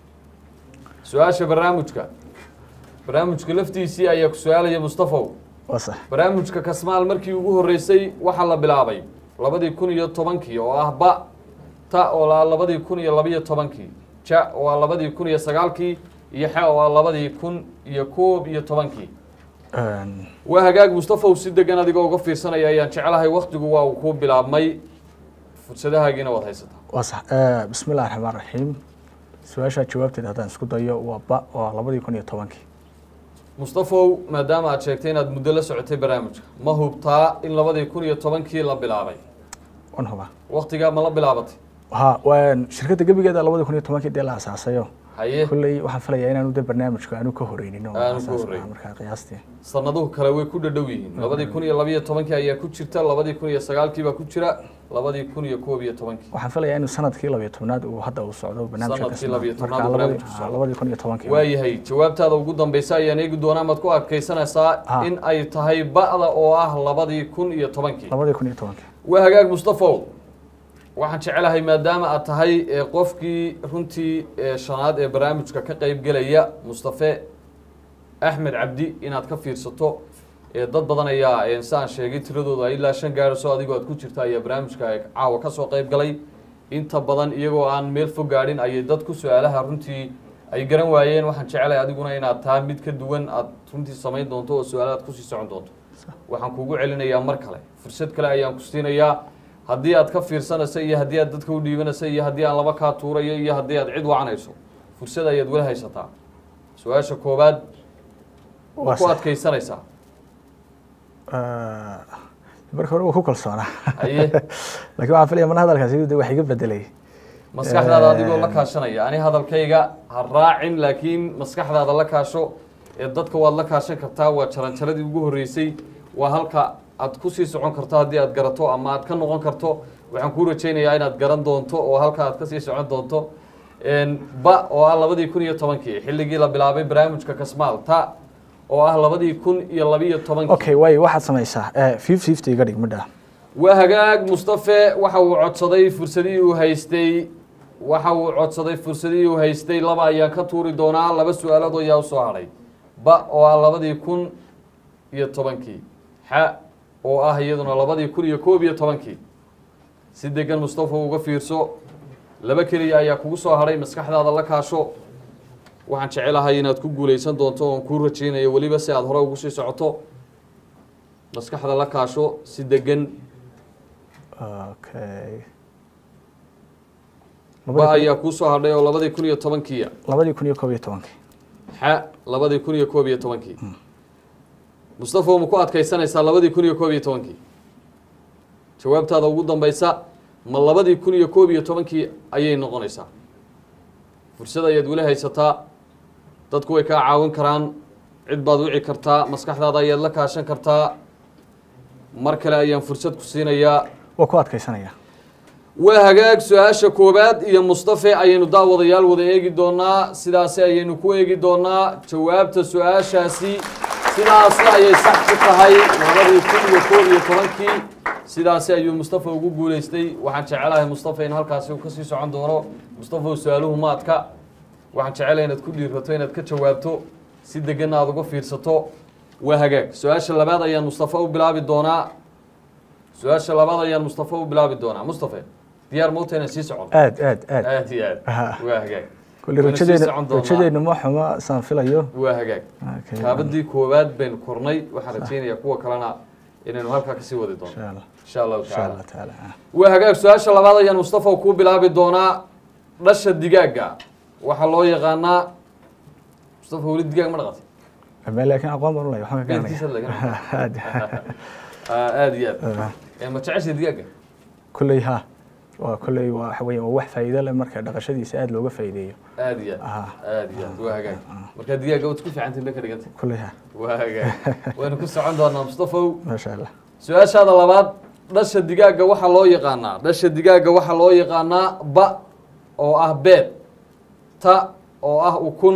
su-aasha barnaamijka barnaamijka laftiisii ayaa ku su-aalaya mustafow wasa barnaamijka kasmaal markii ugu horreysay waxaa la bilaabay labadii kun iyo tobankii oo ah ba ta oo ah labadii kun iyo labiyo tobankii ja oo ah labadii kun iyo sagaalkii iyo xa oo ah labadii kun iyo koob iyo tobankii Een, waa hagaag mustafow si degan adigoo uga fiirsanaya ayaan jecelahay waktigu waa uu ku bilaabmay fursadahaagiina waad haysataa wasa Eh, bismi illahi raxmaan raxiim su-aashaa jawaabteeda haddaan isku dayo waa ba oo ah labadii kun iyo tobankii mustafow maadaama aad sheegtay inaad muddo la socotay barnaamijka ma hubtaa in labadii kun iyo tobankii la bilaabay wan hubaa waktigaa ma la bilaabatay ha waan shirkadda gebigeeda labadii kun iyo tobankii dee la asaasayo haye kolley waxaan filayaa inaanu de barnaamijku aanu ka horeynin oo Aanu ka saas ah, horeynin. markaa qiyaastii sanaduhu kale way ku dhadhow yihiin labadii kun iyo labiyo tobankii ayaa ku jirta labadii kun iyo sagaalkii baa ku jira labadii kun iyo koob iyo tobankii waxaan filayaa inuu sanadkii labiyo tobnaad uu hadda uu socdo barnaamijka Sanadkii kasnaa. labiyo tobnaad Markaa uu labadii- barnaamijku socdo. ah, labadii kun iyo tobankii waayahay jawaabtaada ugu dambeysa ayaan eegi doonaa maad ku adkaysanaysaa Ha. in ay tahay ba'da oo ah labadii kun iyo tobankii labadii kun iyo tobankii waa hagaag mustafow waxaan jecelahay maadaama aad tahay ee qofkii runtii ee shanaad ee barnaamijka ka qayb gelaya mustafe axmed cabdi inaad ka fiirsato ee dad badan ayaa ee saan sheegay tiradooda ay ilaa shan gaadhiso adigoo aad ku jirta ayaa barnaamijka caawa ka soo qayb galay inta badan iyagoo aan meel fog gaadhin ayay dadku su-aalaha runtii ay garan waayeen waxaan jecelahay adiguna inaad taa mid ka duwan aad runtii samayn doonto oo su-aalaha aad kusii socon doonto waxaan kugu celinayaa mar kale fursad kale ayaan ku siinayaa haddii aad ka fiirsanayso iyo haddii aad dadka u dhiibanayso iyo haddii aan laba kaa tuurayo iyo haddii aad cid wacanayso fursad ayaad wala haysataa su-aasha koowaad Waa waa ku sax. adkaysanaysaa Ah, marka hore waa ku kalsoonaa haye laakiin waxaan filaya mana hadalkaasi de wax iga bedelay maskaxdaada adigoo la kaashanaya ani hadalkayga ha raacin laakiin maskaxdaada la kaasho ee dadka waad la kaashan kartaa waa jaranjaradii ugu horreysay waa halka aad kusii socon karto haddii aad garato ama aad ka noqon karto waxaan kuu rajaynayaa inaad garan doonto oo halka aad kasii socon doonto Een, ba oo ah labadii kun iyo tobankii xilligii la bilaabay barnaamijka kasmaal ta oo ah labadii kun iyo labiyo tobankii okay waayo waxaad samaysaa fifty fifty iga dhig midha waa hagaag mustafe waxa uu codsaday fursadihii uu haystay waxa uu codsaday fursadihii uu haystay laba ayaan ka tuuri doonaa laba su-aalood ayaa usoo hadhay ba oo ah labadii kun iyo tobankii xa oo ah iyaduna labadii kun iyo koob iyo tobankii si degan mustafa uga fiirso laba keliya ayaa kugu soo hadhay maskaxdaada la kaasho waxaan jecelahay inaad ku guuleysan doonto oon kuu rajaynayo weliba si aad hore ugu sii socoto maskaxda la kaasho si degan okay ba ayaa kuu soo hadhay oo labadii kun iyo tobankiiya labadii kun iyo koob iyo tobankii xa labadii kun iyo koob iyo tobankii mustafa ma ku adkaysanaysaa labadii kun iyo koob iyo tobankii jawaabtaada ugu dambeysa ma labadii kun iyo koob iyo tobankii ayay noqonaysaa fursad ayaad weli haysataa dadku way kaa caawin karaan cid baad wici kartaa maskaxdaada ayaad la kaashan kartaa mar kale ayaan fursad ku siinayaa waa ku adkaysanaya waa hagaag su-aasha koowaad iyo mustafe ayaynu daawadayaal wada eegi doonaa sidaasi ayaynu ku eegi doonaa jawaabta su-aashaasi sidaasi ayay sax ku tahay labadii kun iyo koob iyo tobankii sidaasi ayuu mustafa ugu guuleystay waxaan jecelahay mustafa in halkaasi uu kasii socon doono mustafa su-aaluhu maadka waxaan jecelahay inaad ku dhiirato inaad ka jawaabto si degan aad uga fiirsato waa hagaag su-aasha labaad ayaan mustafa u bilaabi doonaa su-aasha labaad ayaan mustafa u bilaabi doonaa mustafe diyaar mauta inaan sii socon aad aad aad aad iyo aad Aha. waa hagaag kulli Wayna sii rajadeena socon doonaa. rajadeena ma xuma saan filayo waa hagaag Okay. kaabadii koowaad baynu kornay waxaan rajaynayaa kuwa kalena inaynu halkaa kasii wadi doono insha allah insha allahu insha tacaala allah tacaala ah. waa hagaag su-aasha labaad ayaan mustafa kuu bilaabi doonaa dhasha digaaga waxaa loo yaqaanaa mustafa weli digaag ma dhaqatay Ama laakiin aqoon baan u leeyahay waxaan ka beerkiisa garanaya laga aad aada iyo aad Eh, ma jeceshay digaaga kulley ha waa kulley waa waxa weeye waa wax faa'iido leh marka dhaqashadiisa aad looga faa'iideeyo aada iyo aad Aha. aada iyo aad waa hagaag marka digaaga waad ku fiicantahin bay ka dhigantay kulley ha waa hagaag waynu ku socon doonaa mustafow maasha allah su-aashaada labaad dhasha digaaga waxaa loo yaqaanaa dhasha digaaga waxaa loo yaqaanaa ba oo ah beed ta oo ah ukun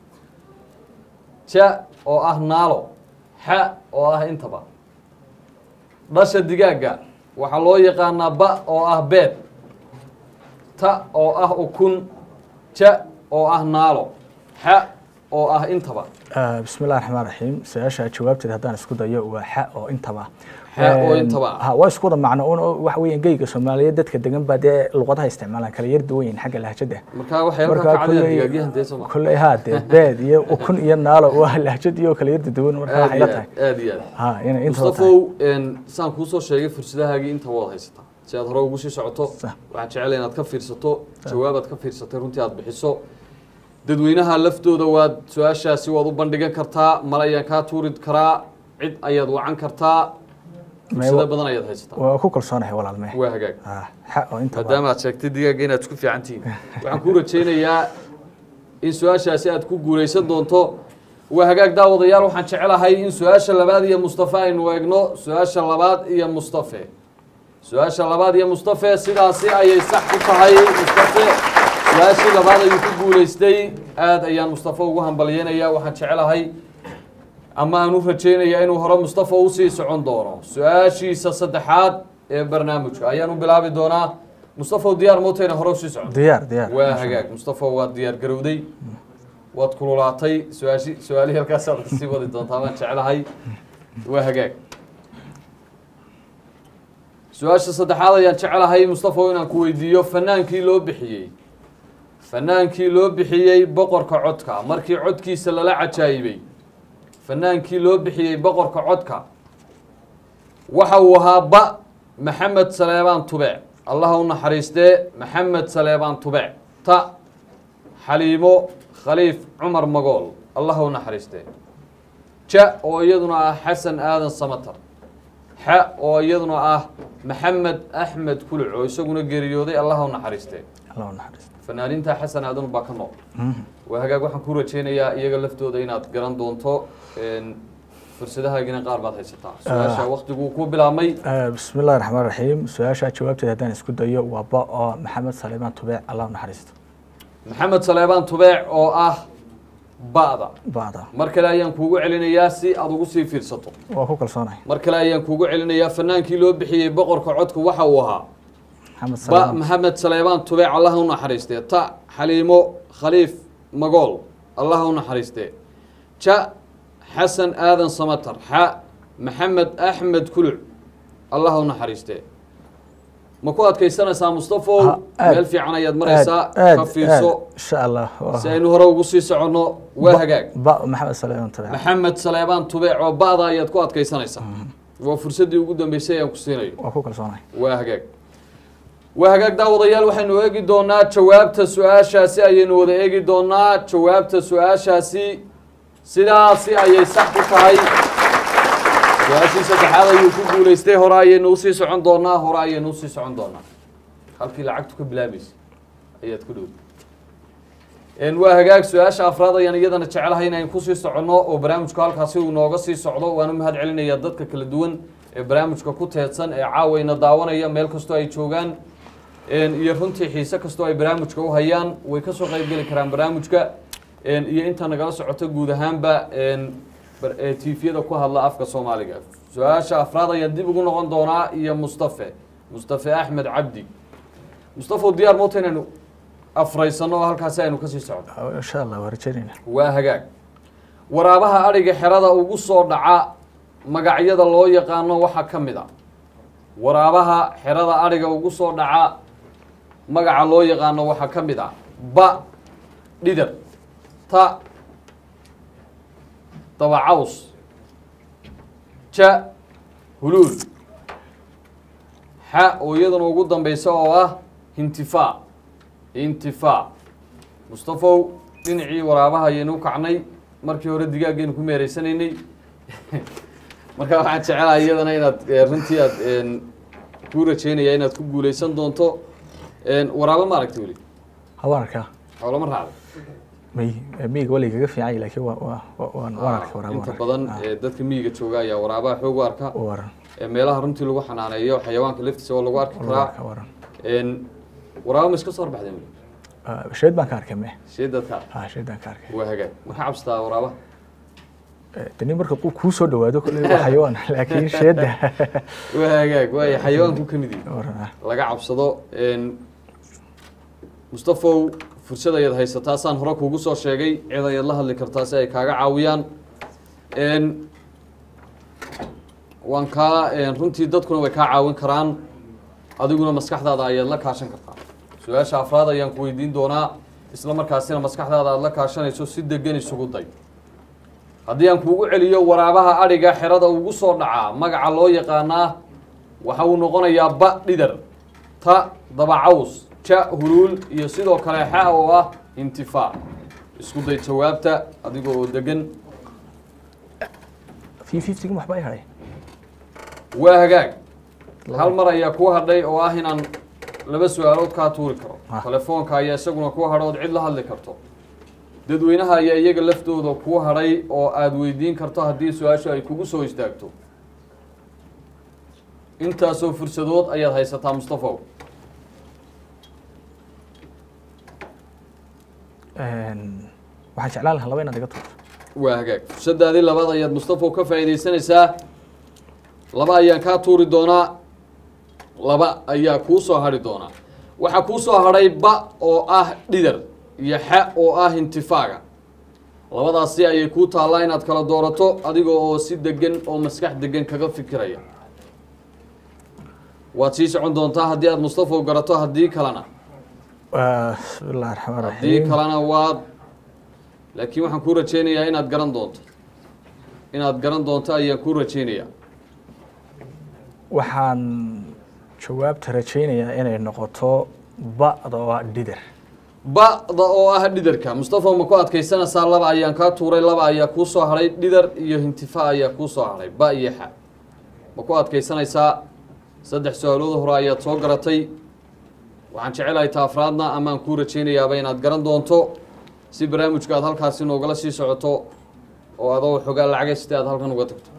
ja oo ah naalo xa oo ah intaba dhasha digaaga waxaa loo yaqaanaa ba oo ah beed ta oo ah ukun ja oo ah naalo xa oo ah intaba Ah, bismi illahi raxmaan raxiim su-aasha jawaabteeda haddaan isku dayo waa xa oo intaba Xa oo Een, intaba. ha waa isku wada macno un oo waxa weeyaan geyga soomaaliyeed dadka degan baa dee luqadaha isticmaalaan kala yar duwan yihiin xagga lahjada markaa waxay halkaa ka cadayaan digaagyahan dee soo ma kulley ha dee beed iyo ukun iyo naalo waa lahjad iyo kala yar duwan marka aad waxay iyo la tahay aad aad iyo aad ha inay intaba tahay mustafow een, saan kuusoo sheegay fursadahaagii inta waad haysataa si aad hore ugu sii socoto Sax. waxaan jeclay inaad ka fiirsato jawaabaad ka fiirsatay runtii aad bixiso dadweynaha laftooda waad su-aashaasi waad u bandhigan kartaa mal ayaan kaa tuuri karaa cid ayaad wacan kartaa fursado badan ayaad haysataa waa ku kalsoonahay walaalmee waa hagaag ha xa oo intaba maadaama aad sheegtay digaaga inaad isku fiican tihiin waxaan kuu rajaynayaa in su-aashaasi aad ku guulaysan doonto waa hagaag daawadayaal waxaan jecelahay in su-aasha labaad iyo mustafe aynu eegno su-aasha labaad iyo mustafe su-aasha labaad iyo mustafe sidaasi ayay sax ku tahay mustafe su-aashii labaad ayuu ku guulaystay aada ayaan mustafe ugu hambalyeynaya waxaan jecelahay ama aan u rajaynayaa inuu hore mustafa usii socon doono su-aashiisa saddexaad ee barnaamijka ayaan u bilaabi doonaa mustafa diyaar mootayna hore usii socon diyaar diyaar waa hagaag mustafa waad diyaar garowday waad kululaatay su-aashi su-aalihii halkaasaad kasii wadi doontaa baan jeclahay waa hagaag su-aasha saddexaad ayaan jecelahay mustafa inaan ku weydiiyo fanaankii loo bixiyey fanaankii loo bixiyey boqorka codka markii codkiisa lala cajaayibay fanaankii loo bixiyey boqorka codka waxa uu ahaa ba maxamed saleebaan tubec allaha u naxariistee maxamed saleebaan tubec ta xaliimo khaliif cumar magool allaha u naxariistee ja oo iyaduna ah xasan aadan samatar xa oo iyaduna ah maxamed axmed kuluc oo isaguna geeriyooday allaha u naxariistee allah u naxariisto fanaaniinta xasan aadan baa ka nool waa hagaag waxaan ku rajaynayaa iyaga laftooda inaad garan doonto fursadahaagina qaar baad haysataa su-aasha waktiguu ku bilaabmay Eh, bismi illahi raxmaan raxiim su-aasha jawaabteeda haddaan isku dayo waa ba oo maxamed saliimaan tubeec allah u naxariisto maxamed saleebaan tubeec oo ah ba'da ba'da mar kale ayaan kuugu celinayaa si aad ugu sii fiirsato waa ku kalsoonahay mar kale ayaan kuugu celinayaa fanaankii loo bixiyey boqorka codka waxa uu ahaa maxamed ba saliimaan maxamed saleebaan tubeec allah u naxariistee ta xaliimo khaliif magool allah u naxariistee ja xasan aadan samatar xa maxamed axmed kuluc allah u naxariistee ma ku adkaysanaysaa mustafow Ha, aad. meel fiican ayaad maraysaa aad ka fiirso insha allah waa- si aynu hore ugu sii soconno waa hagaag ba maxamed saliimaan tubeec maxamed saleebaan tubeec oo ba'da ayaad ku adkaysanaysaa waa fursaddii ugu dambeysay aan ku siinayo waa ku kalsoonahay waa hagaag waa hagaag daawadayaal waxaynu eegi doonaa jawaabta su-aashaasi ayaynu wada eegi doonaa jawaabta su-aashaasi sidaasi ayay sax ku tahay su-aashii saddexaad ayuu ku guulaystay hore ayaynu usii socon doonaa hore ayaynu usii socon doonaa halkii lacagtu ka bilaabaysa ayaad ku dhow waa hagaag su-aasha afraad ayaan iyadana jecelahay inaynu kusii soconno oo barnaamijku halkaasi uu nooga sii socdo waan u mahad celinayaa dadka kala duwan ee barnaamijka ku teedsan ee caawayna daawanaya meel kastoo ay joogaan iyo runtii xiise kastoo ay barnaamijka u hayaan way kasoo qayb geli karaan barnaamijka iyo inta nagala socoto guud ahaanba tviyada ku hadla afka soomaaliga su-aasha afraad ayaan dib ugu noqon doonaa iyo mustafe mustafe axmed cabdi mustafa diyaar moota inaynu afraysano oo halkaasi aynu kasii socdo insha allah waa rajaynayna waa hagaag waraabaha adhiga xerada ugu soo dhaca magacyada loo yaqaano waxaa ka mid a waraabaha xerada adhiga ugu soo dhaca magaca loo yaqaano waxaa ka mid a ba dhidar ta dabacaws ja huluul xa oo iyaduna ugu dambeysa oo ah hintifaa intifaa mustafow dhinacii waraabaha ayaynu u kacnay markii hore digaaggaynu ku meereysanaynay marka waxaan jecelahay iyadana inaad runtii aad kuu rajeynaya inaad ku guuleysan doonto waraabo ma aragta weli hawaan arkaa xoolama raacday may miyiga wali kaga fiican yahay laakiin waa waa waa- waan waan arkay waraabo inta badan ee, dadka miyiga jooga ayaa waraabaha xoog u arka waran ee, meelaha runtii lagu xanaaneeyo xayawaanka laftiisa oo lagu arki karaa waran waran Een, waraabo ma iska soo horbaxdeen weli Ah, sheed baan ka arkay me sheedadka ha sheed baan ka arkay waa hagaag ma ka cabsataa waraabaha Eh, tani marka quu kuu soo dhawaado kolley waa xayawaan laakiin sheedda waa hagaag waay xayawaanku ka mid yihin waran ah laga cabsado Een, mustafow fursad ayaad haysataa saan hore kuugu soo sheegay cid ayaad la hadli kartaa si ay kaaga caawiyaan Een, waan kaa een, runtii dadkuna way kaa caawin karaan adiguna maskaxdaada ayaad la kaashan kartaa su-aasha afraad ayaan ku weydiin doonaa isla markaasina maskaxdaada aad la kaashanayso si degan isugu day haddii aan kuugu celiyo waraabaha adhiga xerada ugu soo dhacaa magaca loo yaqaanaa waxa uu noqonayaa ba dhidar ta dabacaws ja huluul iyo sidoo kale xa oo ah intifaa isku day jawaabta adiga oo degan fi fiftiga waxba ay hadhay waa hagaag hal mar ayaa kuu hadhay oo ah inaan laba su-aalood kaa tuuri karo Ah. telefoonka ayaa isaguna kuu hadho ood cid la hadli karto dadweynaha ayaa iyaga laftooda kuu hadhay oo aada weydiin karto haddii su-aashu ay kugu soo istaagto intaasoo fursadood ayaad haysataa mustafaw waxaan jeclaan lahaa laba inaad iga tuurto waa hagaag fursadaadii labaad ayaad mustafaw ka faa'iidaysanaysaa laba ayaan kaa tuuri doonaa laba ayaa kuu soo hadhi doonaa waxaa kuu soo hadhay ba oo ah dhidar iyo xa oo ah intifaaga labadaasi ayay kuu taallaa inaad kala doorato adiga oo si degan oo maskax degan kaga fikiraya waad sii socon doontaa haddii aad mustafaw garato haddii kalena bismi illahi raxmaan haddii raxiim kalena waad laakiin waxaan kuu rajaynayaa inaad garan doonto inaad garan doonto ayaan kuu rajaynayaa waxaan jawaabta rajaynayaa inay noqoto ba'da oo ah dhidar ba'da oo ah dhidarka mustafa ma ku adkaysanaysaa laba ayaan kaa tuuray laba ayaa kuu soo hadhay dhidar iyo hintifa ayaa kuu soo hadhay ba iyo xa ma ku adkaysanaysaa saddex su-aalooda hore ayaad soo garatay waxaan jecelahay ta afraadna amaan kuu rajaynayaaba inaad garan doonto si barnaamijka aad halkaasi noogala sii socoto oo adoo xogaa lacaga sida aad halkan uga tagto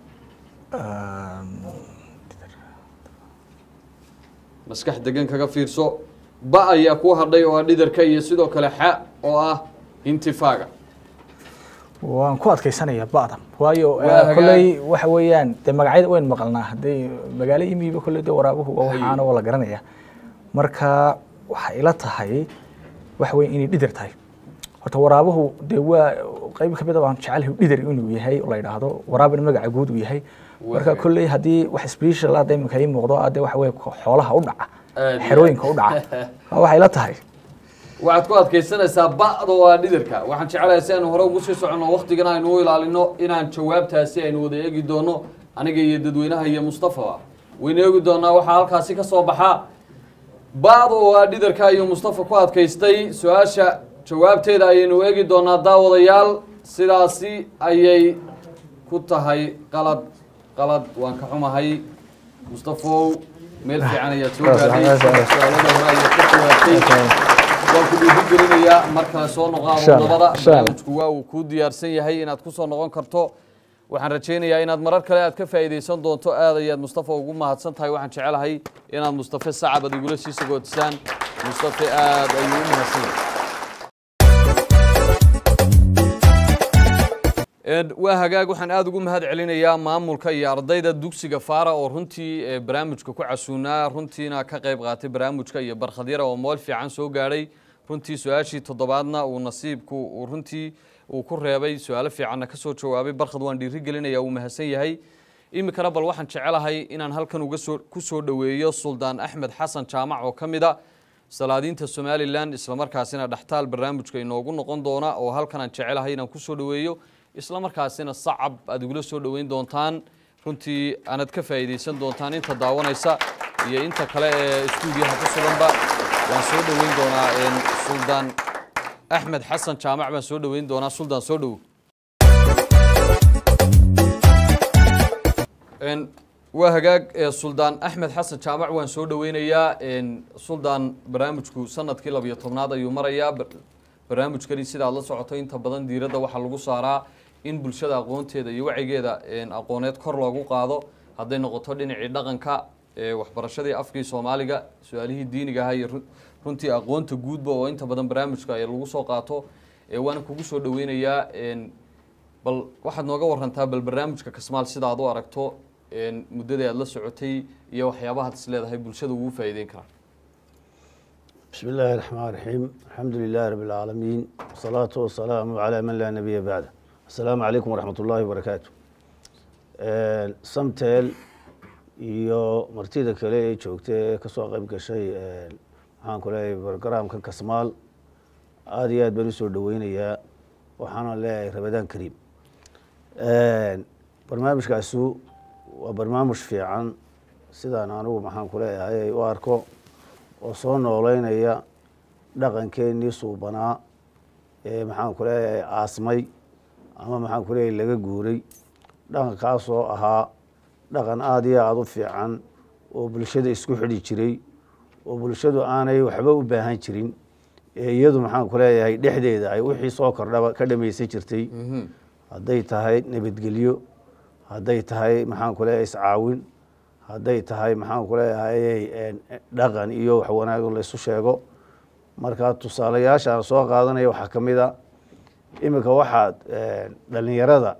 maskax degan kaga fiirso ba ayaa kuu hadhay oo ah dhidarka iyo sidoo kale xa oo ah intifaaga waan ku adkaysanayaa ba'da waayo Waa eh, hagaag. kolley waxa weeyaan dee magacyada wayn maqalnaa hadday magaalo imiiba kolley dee waraabuhu waa waxaana waa la garanaya marka waxay ila tahay waxa weeye inay dhidar tahay horta waraabuhu dee waa qayb ka mid a baan jecelahay dhidar inuu yahay oo la yidhaahdo waraab in magaca guud uu yahay marka hagaag. kolley haddii wax special ah dee imika ii muuqdo ah dee waxa weeye xoolaha u dhaca Aad iyo xerooyinka u dhaca waxay ila tahay waxaad ku adkaysanaysaa ba'da oo ah dhidarka waxaan jecelahay si aynu hore ugu sii soconno waktigan aynu u ilaalino inaan jawaabtaasi aynu wada eegi doono aniga iyo dadweynaha iyo mustafaba waynu eegi doonaa waxaa halkaasi ka soo baxa ba'da oo ah dhidarka ayuu mustafa ku adkaystay su-aasha jawaabteeda ayaynu eegi doonaa daawadayaal sidaasi ayay ku tahay qalad qalad waan ka xumahay mustafow meel fiican ayaad soo gaadhay su-aalada hore ayaad ka jawaabtay waan ku dhiirigelinayaa mar kale soo noqo Insha Allah, abunabada insha Allah. barnaamijku waa uu kuu diyaarsan yahay inaad ku soo noqon karto waxaan rajaynayaa inaad marar kale aad ka faa'iidaysan doonto aad ayaad mustafa ugu mahadsan tahay waxaan jecelahay inaad mustafe sacab aad igula sii sagootisaan mustafe aad ayuu u mahadsan yahay Een, waa hagaag waxaan aada ugu mahad celinayaa maamulka iyo ardayda dugsiga faara oo runtii eh, barnaamijka ku casuunaa runtiina ka qayb qaatay barnaamijka iyo barkhadyara oo mool fiican soo gaadhay runtii su-aashii toddobaadna uu nasiibku uu runtii uu ku reebay su-aalo fiicanna ka soo jawaabay barkhad waan dhiiri gelinaya uu mahadsan yahay iminkana bal waxaan jecelahay inaan halkan uga soo ku soo dhoweeyo suldaan axmed xasan jaamac oo ka mid a salaadiinta somalilan islamarkaasina dhextaal barnaamijka inoogu noqon doona oo halkan aan jecelahay inaan kusoo dhoweeyo islamarkaasina sacab aad igula soo dhoweyn doontaan runtii aanaad ka faa'iidaysan doontaan inta daawanaysa iyo inta kale ee istuudiyaha ku suganba waan soo dhoweyn doonaa een, suldaan axmed xasan jaamac baan soo dhoweyn doonaa suldaan soo dhowo Een, waa hagaag ee, suldaan axmed xasan jaamac waan soo dhoweynayaa een, suldaan barnaamijku sanadkii labiyo tobnaad ayuu marayaa bar- barnaamijkani sidaad la socoto inta badan diiradda waxaa lagu saaraa in bulshada aqoonteeda iyo wacigeeda een, aqooneed kor loogu qaado hadday noqoto dhinacii dhaqanka ee, waxbarashadii afkii soomaaliga su-aalihii diiniga ahaa iyo run- runtii aqoonta guudba oo inta badan barnaamijka ay lagu soo qaato ee, waana kugu soo dhoweynayaa een, bal waxaad nooga warantaa bal barnaamijka kasmaal sida aad u aragto een, muddadii aad la socotay iyo waxyaabahaad is leedahay bulshada ugu faa'iideyn karaa بسم الله الرحمن الرحيم الحمد لله رب العالمين والصلاة والسلام على من لا نبي بعده السلام عليكم ورحمة الله وبركاته آه، سمتل iyo martida kale ee joogta ee kasoo qayb gashay ee, maxaan ku leeyahay barogaraamka kasmaal aada iyo aad baan usoo dhaweynayaa waxaana leeyahay rabadaan kariim barnaamijkaasu waa barnaamij fiican sidaan anigu maxaan ku leeyahay ay u arko oo soo nooleynaya dhaqankeenii suubanaa ee maxaan ku leeyahay aasmay ama maxaan ku leeyahay laga guuray dhaqankaasoo ahaa dhaqan aada iyo aada u fiican oo bulshada isku xidhi jiray oo bulshadu aanay waxba u baahan jirin ee iyadu maxaan ku leeyahay dhexdeeda ay wixii soo kordhaba ka dhamaysan jirtay hadday tahay nabadgelyo hadday tahay maxaan ku leeyahay iscaawin hadday tahay maxaan ku leeyahay dhaqan iyo wax wanaag laysu sheego marka tusaalayaasha aan soo qaadanaya waxaa ka mid a iminka waxaad dhalinyarada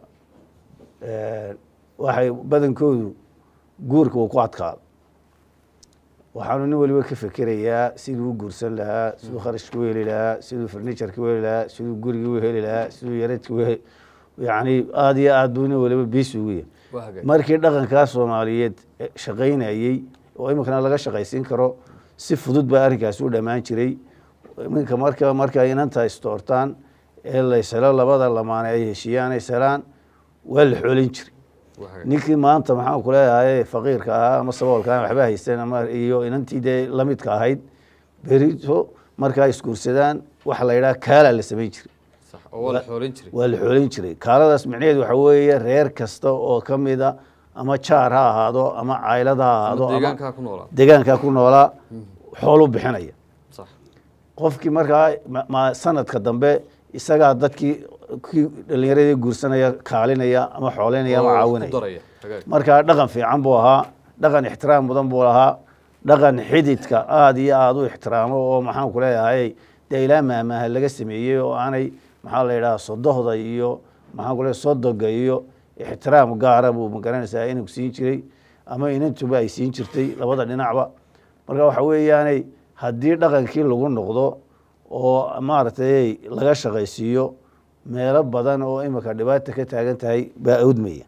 waxay badankoodu guurka uu ku adkaado waxaanu nin waliba ka fekerayaa siduu u guursan lahaa siduu kharashka u heli lahaa siduu farniturka u heli lahaa siduu gurigii u heli lahaa siduu yaradka u yani aada iyo aad buu nin waliba biisi ugu yahay markii dhaqankaa soomaaliyeed shaqaynayey oo iminkana laga shaqaysiin karo si fudud baa arrinkaasi u dhammaan jiray iminka marka marka inanta istoortaan ee layselo labada lamaane ay heshiiyaan ay selaan waa la xoolin jiray ninkii maanta maxaan ku leeyahay faqiirka ahaa ama saboolka aan waxba haysan ama iyo inantii dee lamidka ahayd berito markaa isguursadaan waxa la yidhaha kaalaa la samayn jiray waa la xoolin jiray kaaladaas micnaheedu waxa weeye reer kasta oo ka mida ama jaar ha ahaado ama caylad ha ahaado deegaankaa ku noolaa xoolu bixinaya qofkii markaa sanadka dambe isagaa dadkii kii dhalinyaradii guursanaya kaalinaya ama xooleynaya ama caawinaya markaa dhaqan fiican buu ahaa dhaqan ixtiraam mudan buu lahaa dhaqan xididka aada iyo aada u ixtiraamo oo maxaan ku leeyahay dee ilaa maamaaha laga sameeyey oo aanay maxaa la yidhaha sodohda iyo maxaan ku leeyahay sodoga iyo ixtiraam gaara buu magaranaysaa inuu siin jiray ama inantuba ay siin jirtay labada dhinacba marka waxa weeyaanay haddii dhaqankii lagu noqdo oo maaragtay laga shaqaysiiyo meelo badan oo imika dhibaata ka taagan tahay baa awdmaya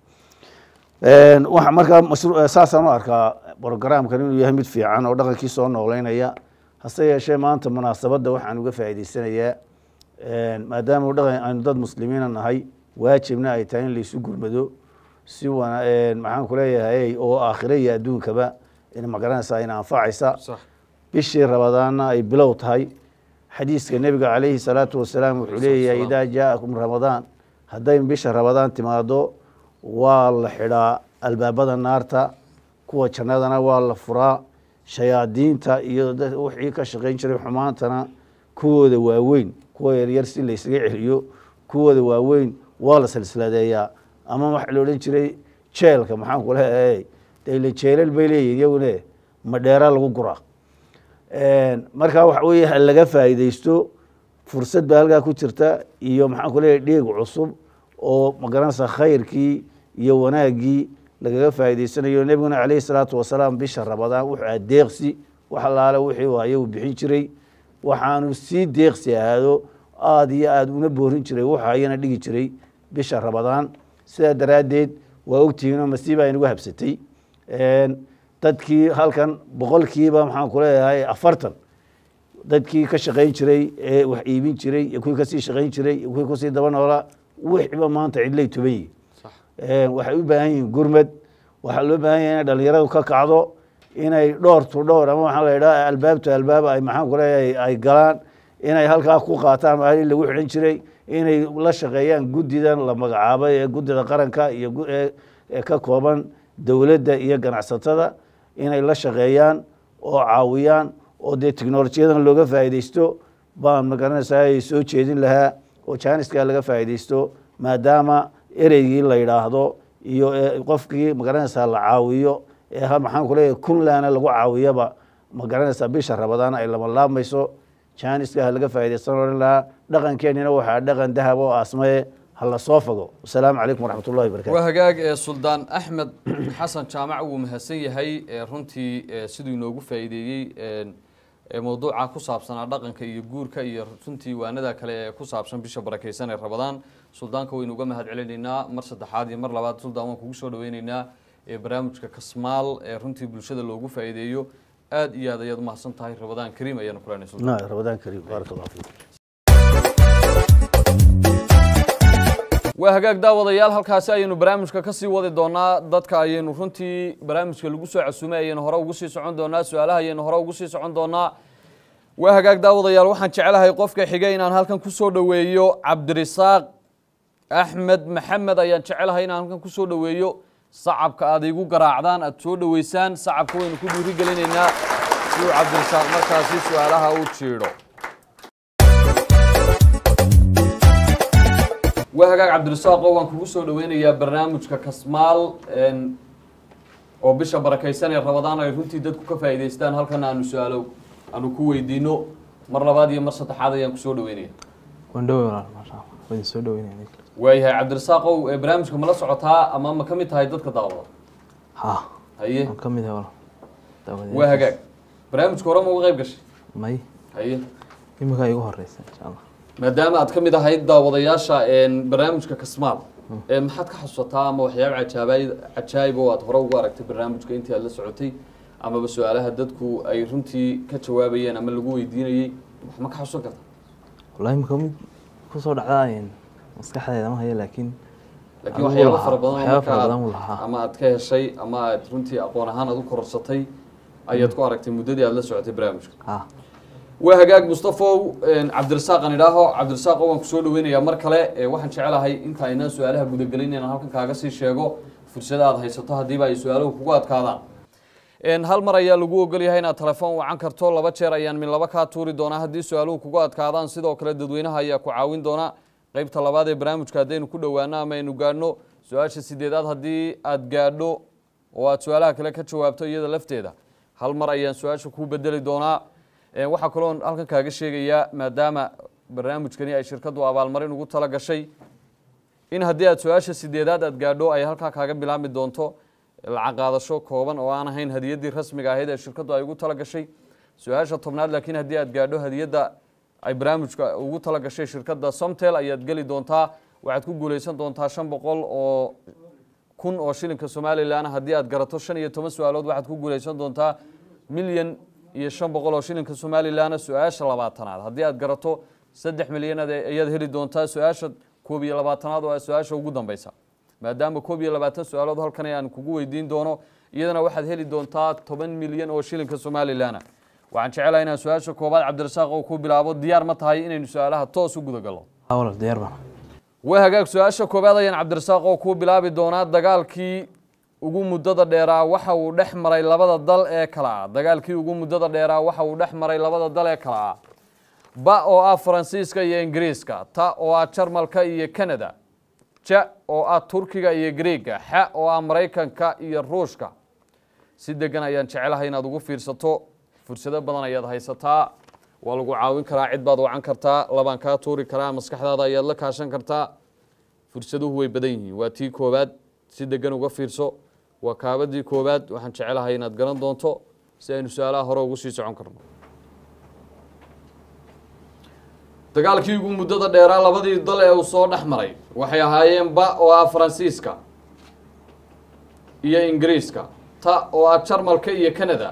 waxa markaa saasaan u arkaa brogramkan inuu yahay mid fiican oo dhaqankii soo nooleynaya hase yeeshee maanta munaasabadda waxaan uga faa'idaysanayaa maadaama dhaqan aynu dad muslimiina nahay waajibna ay tahay in laysu gurmado si wana maxaan ku leeyahay oo aakhira iyo adduunkaba in magaranaysaa in anfacaysa bishii rabadaanna ay bilow tahay xadiiska nebiga calayhi salaatu wasalaam wuxuu leeyahay idaa jaa'akum ramadaan hadday bisha rabadaan timaado waa la xidhaa albaabada naarta kuwa jannadana waa la furaa shayaadiinta iyo wixii ka shaqayn jiray xumaantana kuwooda waaweyn kuwa yaryar si laysaga celiyo kuwooda waaweyn waa la silsiladeeyaa ama waxa la odhan jiray jeelka maxaan ku leeyahay dee ile jeelal bay leeyihin iyagune madheera lagu guraa markaa waxa weeye ha laga faa'iidaysto fursad baa halkaa ku jirta iyo maxaan ku leeyahay dhiig cusub oo magaranaysa khayrkii iyo wanaaggii lagaga faa'idaysanayo nebiguna calayhi salaatu wasalaam bisha rabadaan wuxuu aha deeqsi wax allaale wixii uu hayo uu bixin jiray waxaanu sii deeqsi ahaado aada iyo aada una boorin jiray wuxuu hayana dhigi jiray bisha rabadaan sidaa daraaddeed waa ogtihiinoo masiiba aynagu habsatay dadkii halkan boqolkiiba maxaan ku leeyahay afartan dadkii ka shaqayn jiray ee wax iibin jiray iyo kuwii kasii shaqayn jiray iyo kuwii kusii daba noolaa wixiba maanta cidlay tuban yihin waxay u baahan yihiin gurmad waxaa loo baahan yahay inay dhalinyaradu ka kacdo inay dhowr tu dhowr ama waxaa la yidhaha albaab tu albaab ay maxaan ku leeyahay ay galaan inay halkaa ku qaataan maalin lagu xidhan jiray inay la shaqeeyaan guddidan la magacaabay ee guddida qaranka iyo ee ka kooban dowladda iyo ganacsatada inay la shaqeeyaan oo caawiyaan oo dee technolojiyadan looga faa'iidaysto baan magaranaysaa ay soo jeedin lahaa oo jaaniskaa laga faa'iidaysto maadaama ereygii la yidhaahdo iyo qofkii magaranaysaa la caawiyo ee maxaan ku leeyahay kunlaana lagu caawiyaba magaranaysaa bisha rabadaan ay lama laabmayso jaaniska ha laga faa'iidaysan oran lahaa dhaqankeenina waxaa dhaqan dahab oo asmaye hala soo fogo wasalaamu calaykum waraxmat ullahi wabarakatu waa hagaag ee suldaan axmed xasan jaamac wuu mahadsan yahay ee runtii ee siduu inoogu faa'iideeyey ee mawduuca ku saabsanaa dhaqanka iyo guurka iyo runtii waanada kale ee ku saabsan bisha barakeysan ee rabadaan suldaanka waynu uga mahad celinaynaa mar saddexaad iyo mar labaad suldaan waan kugu soo dhaweyneynaa ee barnaamijka kasmaal ee runtii bulshada loogu faa'iideeyo aad iyo aad ayaad umahadsan tahay rabadaan kariim ayaanu kulanay suldaan rabadaan kariim baaraka allah fiikum waa hagaag daawadayaal halkaasi ayaynu barnaamijka kasii wadi doonaa dadka ayaynu runtii barnaamijka lagu soo casuumay ayaynu hore ugu sii socon doonaa su-aalaha ayaynu hore ugu sii socon doonaa waa hagaag daawadayaal waxaan jecelahay qofka xigay inaan halkan kusoo dhoweeyo cabdirisaaq axmed maxamed ayaan jecelahay inaan halkan kusoo dhoweeyo sacabka aad igu garaacdaan aad soo dhoweysaan sacabka waynu ku dhiiri gelinaynaa si uu cabdirisaaq markaasi su-aalaha u jiidho waa hagaag cabdirasaaqo waan kugu soo dhaweynayaa barnaamijka kasmaal een, oo bisha barakaysan ee rabadaan ay runtii dadku ka faa'iidaystaan halkan aanu su-aalo aanu ku weydiino mar labaad iyo mar saddexaad ayaan kusoo dhaweynaya waan dhowey walaal maasha allah waa idin soo dhaweynaya mid kale waayahay cabdirasaaqow ee barnaamijka ma la socotaa ama ma ka mid tahay dadka daawada ha haye waan ka mid ahay walaal daawadeed waa hagaag barnaamijka hore ma uga qayb gashay may haye iminkaa igu horeysa insha allah maadaama aad ka mid ahayd daawadayaasha een, barnaamijka kasmaal ee maxaad ka xasuusataa ama waxyaaba cajaabay cajaayib oo aad hore ugu aragtay barnaamijka intii aad la socotay amaba su-aalaha dadku ay runtii ka jawaabayeen ama lagu weydiinayey wax ma ka xasuusan karta wallahi imika mid kusoo dhacdaa maskaxdeeda ma haya laakiin laakiin Adigu waxyaaba lahaa, fara badan oo waxyaaba fara marka badan aad- uu lahaa. ama aad ka heshay ama aad runtii aqoon ahaan aad u kororsatay ayaad ku aragtay muddadii aad la socotay barnaamijka ha waa hagaag mustafow cabdirasaaq aan idhaaho cabdirasaaqo waan kusoo dhaweynayaa mar kale ee waxaan jecelahay inta aynaan su-aalaha gudagelin inaan halkan kaaga sii sheego fursada aad haysato haddiiba ay su-aaluhu kugu adkaadaan Een, hal mar ayaa lagu ogol yahay inaad telefoon wacan karto laba jeer ayaan min laba kaa tuuri doonaa haddii su-aaluhu kugu adkaadaan sidoo kale dadweynaha ayaa ku caawin doona qeybta labaad ee barnaamijka haddaynu ku dhowaano ama aynu gaadhno su-aasha sideedaad haddii aad gaadho oo aad su-aalaha kale ka jawaabto iyada lafteeda hal mar ayaan su-aasha kuu bedeli doonaa Een, waxaa kaloo halkan kaaga sheegayaa maadaama barnaamijkani ay shirkadu abaalmarin ugu tala gashay in haddii aad su-aasha sideedaad aad gaadho ay halkaa kaaga bilaabmi doonto lacag qaadasho kooban oo aan ahayn hadiyaddii rasmiga ahayd ee shirkadu ay ugu tala gashay su-aasha tobnaad laakiin haddii aad gaadho hadiyadda ay barnaamijka ugu tala gashay shirkadda somtel ayaad geli doontaa waxaad ku guuleysan doontaa shan boqol oo kun oo shilinka somalilan haddii aad garato shan iyo toban su-aalood waxaad ku guuleysan doontaa milyan iyo shan boqol oo shilinka somalilan su-aasha labaatanaad haddii aad garato saddex milyan ayaad heli doontaa su-aasha koob iyo labaatanaad oo ah su-aasha ugu dambeysa maadaama koob iyo labaatan su-aalood halkan aan kugu weydiin doono iyadana waxaad heli doontaa toban milyan oo shilinka somalilan waxaan jecelahay inaan su-aasha koobaad cabdirasaaq oo ku bilaabo diyaar ma tahay inaynu su-aalaha toos u gudagalno ha walaal diyaar baan waa hagaag su-aasha koobaad ayaan cabdirasaaq oo ku bilaabi doonaa dagaalkii ugu muddada dheeraa waxa uu dhex maray labada dal ee kala ah dagaalkii ugu muddada dheeraa waxa uu dhex maray labada dal ee kala ah ba oo ah faransiiska iyo ingiriiska ta oo ah jarmalka iyo canada ja oo ah turkiga iyo greega xa oo ah maraykanka iyo ruushka si degan ayaan jecelahay inaad ugu fiirsato fursado badan ayaad haysataa waa lagu caawin karaa cid baad wacan kartaa labaan kaa tuuri karaa maskaxdaada ayaad la kaashan kartaa fursaduhu way badan yihiin waa tii koowaad si degan uga fiirso waa kaabadii koowaad waxaan jecelahay inaad garan doonto si aynu su-aalaha hore ugu sii socon karno dagaalkii ugu muddada dheeraa labadii dal ee uu soo dhex maray waxay ahaayeen ba oo ah faransiiska iyo ingiriiska ta oo ah jarmalka iyo canada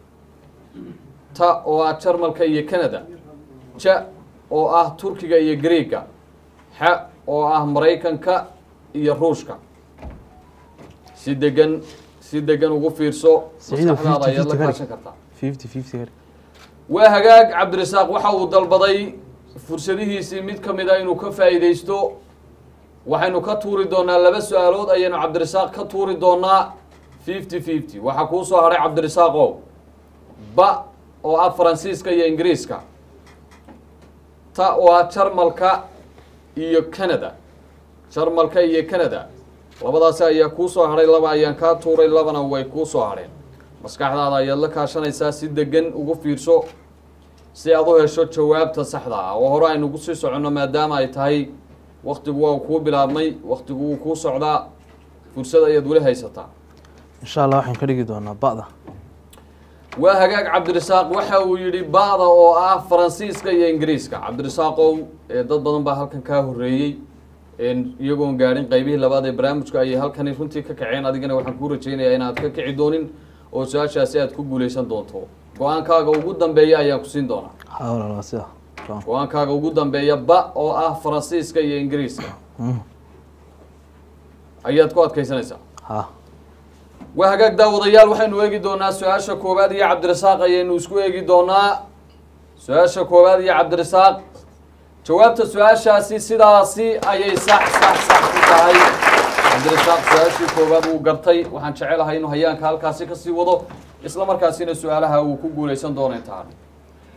ta oo ah jarmalka iyo canada ja oo ah turkiga iyo greega xa oo ah maraykanka iyo ruushka si degan si degan ugu fiirso Siciidow, maskaxdaada 50-50 ayaad la ka dhig. kaashan kartaa fifty fifty ka dhig. waa hagaag cabdirasaaq waxa uu dalbaday fursadihiisii mid ka mid a inuu ka faa'iidaysto waxaynu ka tuuri doonaa laba su-aalood ayaynu cabdirasaaq ka tuuri doonaa fifty fifty waxaa kuu soo hadhay cabdirasaaqow ba oo ah faransiiska iyo ingiriiska ta oo ah jarmalka iyo canada jarmalka iyo canada labadaasi ayaa kuu soo hadhay laba ayaan kaa tuuray labana way kuu soo hadheen maskaxdaada ayaad la kaashanaysaa si degan ugu fiirso si aad u hesho jawaabta saxda ah oo hore aynugu sii soconno maadaama ay tahay waktigu waa kuu bilaabmay waktigu wuu kuu socdaa fursad ayaad weli haysataa insha allah waxaan ka dhigi doonaa ba'da waa hagaag cabdirasaaq waxa uu yidhi ba'da oo ah faransiiska iyo ingiriiska cabdirasaaqow ee dad badan baa halkan kaa horreeyey een iyagoon gaadhin qaybihii labaad ee barnaamijka ayay halkani runtii ka kaceen adigana waxaan kuu rajaynayaa inaad ka kici doonin oo su-aashaasi aad ku guuleysan doonto go-aankaaga ugu dambeeya ayaan ku siin doonaa ha walaal waa sida Go-aan. go-aankaaga ugu dambeeya ba oo ah faransiiska iyo ingiriiska Mm. ayaad ku adkaysanaysaa ha waa hagaag daawadayaal waxaynu eegi doonaa su-aasha koowaad iyo cabdirasaaq ayaynu isku eegi doonaa su-aasha koowaad iyo cabdirasaaq jawaabta su-aashaasi sidaasi ayay sax sax sax ku tahay cabdirasaaq su-aashii koowaad wuu gartay waxaan jecelahay inuu hayaanka halkaasi kasii wado isla markaasina su-aalaha uu ku guuleysan doono intaan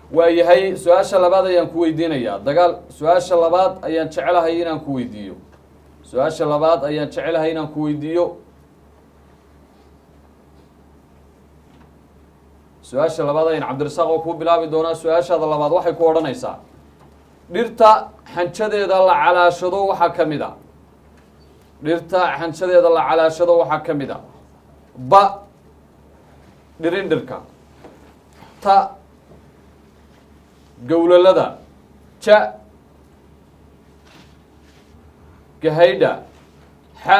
waayahay su-aasha labaad ayaan ku weydiinayaa dagaal su-aasha labaad ayaan jecelahay inaan ku weydiiyo su-aasha labaad ayaan jecelahay inaan ku weydiiyo su-aasha labaad ayaan cabdirasaaq oo kuu bilaabi doonaa su-aashaada labaad waxay ku odhanaysaa dhirta xanjadeeda la calaashado waxaa ka mid a dhirta xanjadeeda la calaashado waxaa ka mid a ba dhirindhirka ta gowlalada ja gahaydha xa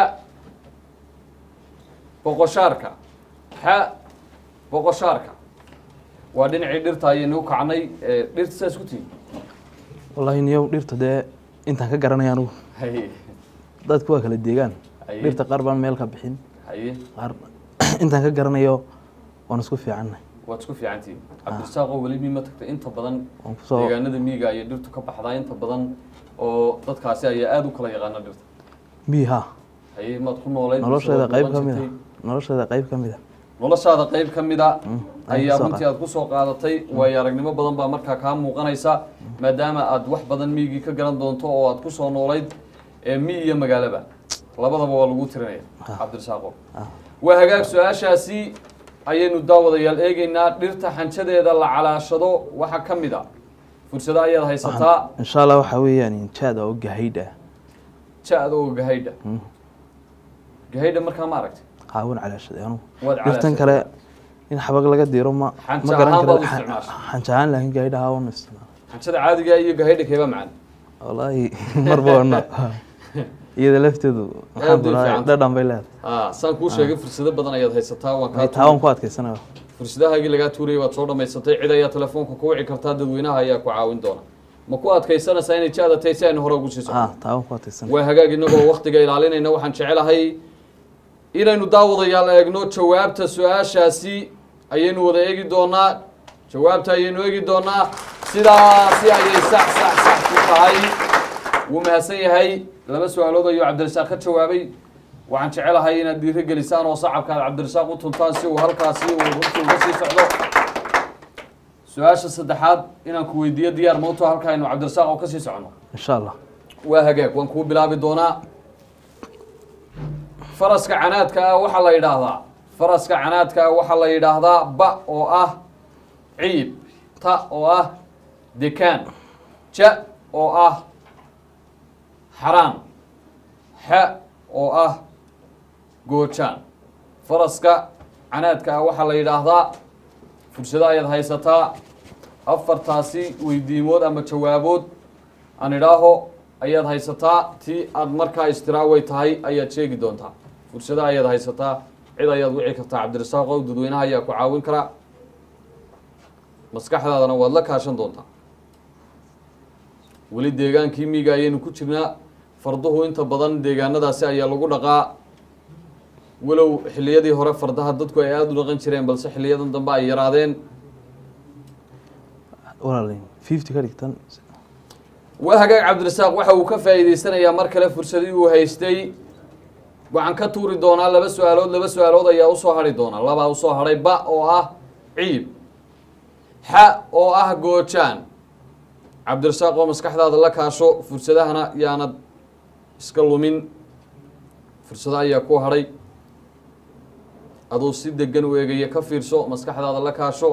boqoshaarka xa boqoshaarka waa dhinacii dhirta ayaynu u kacnay ee dhirta saas ku tihi wallaahi niyow dhirta dee intaan ka garanaya anugu haye dadku waa kala deegaan Haye. dhirta qaar baan meel ka bixin haye qaar intaan ka garanayo waan isku fiicannahay waad isku fiicantihin cabdirasaaqoo weli mi ma tagtay inta badan waan kusoo deegaanada miyiga ayay dhirtu ka baxdaa inta badan oo dadkaasi ayaa aada u kala yaqaana dhirta miha haye maad ku noolayd nolosheeda mise qayb waad ka mid noolaa a nolosheeda qayb ka mid a noloshaada qayb ka mid a aan ayaa kusoo runtii aad kusoo qaadatay waayo aragnimo badan baa markaa kaa muuqanaysa maadaama aad wax badan miyigii ka garan doonto oo aad kusoo noolayd ee miyi iyo magaalaba labadaba waa lagu tirinaya cabdirasaaqo waa hagaag su-aashaasi ayaynu daawadayaal eegeynaa dhirta xanjadeeda la calaashado waxaa ka mid a fursado ayaad haysataa insha allah waxaa weeyaan jaada oo gahaydh ah ja-da oo gahaydha gahaydha markaa ma aragtay qaawan calaashaday anugu waad dhirtan calaashatay. kale in xabag laga diro ma Xanja ma garan ahaan karo baad u isticmaashay. xanja ahaan laakiin gahaydh ahaa waan isticmaala xanjada caadiga iyo gahaydha keeba macaan wallaahi marba wana iyada lafteedu maxaan Aad bay kulahay fiican dhadhan bay leedahay Ah, saan kuu sheegay fursado badan ayaad haysataa waan kaa taa waan ku adkaysanaya fursadahaagii lagaa tuurayay waad soo dhammaysatay cid ayaa telefoonka ku wici kartaa dadweynaha ayaa ku caawin doona ma ku adkaysanaysaa inay jaada tahay si aynu hore ugu sii ah socono taa waan ku adkaysanaya waa hagaag inagoo waktiga ilaalinayna waxaan jecelahay inaynu daawadayaal eegno jawaabta su-aashaasi ayaynu wada eegi doonaa jawaabta ayaynu eegi doonaa sidaasi ayay sax sax sax ku tahay wuu mahadsan yahay laba su-aalood ayuu cabdirasaaq ka jawaabay waxaan jecelahay inaad dhiiro gelisaan oo sacabka aad cabdirasaaq u tuntaan si uu halkaasi uu runtii uga sii socdo su-aasha saddexaad inaan ku weydiiyo diyaar mawto halka aynu cabdirasaaq oo kasii socono insha allah waa hagaag waan kuu bilaabi doonaa faraska canaadka ah waxaa la yidhaahdaa faraska canaadka ah waxaa la yidhaahdaa ba oo ah ciib ta oo ah dekaan ja oo ah xaraan xa oo ah goojaan faraska canaadka ah waxaa la yidhaahdaa fursado ayaad haysataa afartaasi weydiimood ama jawaabood aan idhaaho ayaad haysataa tii aad markaa istiraaway tahay ayaad sheegi doontaa fursado ayaad haysataa cid ayaad wici kartaa cabdirasaaqow dadweynaha ayaa ku caawin karaa maskaxdaadana waad la kaashan doontaa weli deegaankii miiga ayaynu ku jirnaa farduhu inta badan deegaanadaasi ayaa lagu dhaqaa walow xilliyadii hore fardaha dadku ay aada u dhaqan jireen balse xiliyadan dambe ay yaraadeen walaalayn fifty ka dhigtan waa hagaag cabdirasaaq waxa uu ka faa'iidaysanayaa mar kale fursadii uu haystay waxaan ka tuuri doonaa laba su-aalood laba su-aalood ayaa usoo hadhi doonaa labaa usoo hadhay ba oo ah ciib xa oo ah goojaan cabdirasaaq oo maskaxdaada la kaasho fursadahana yaanad iska lumin fursado ayaa ku hadhay aduu si degan u eegaya ka fiirso maskaxdaada la kaasho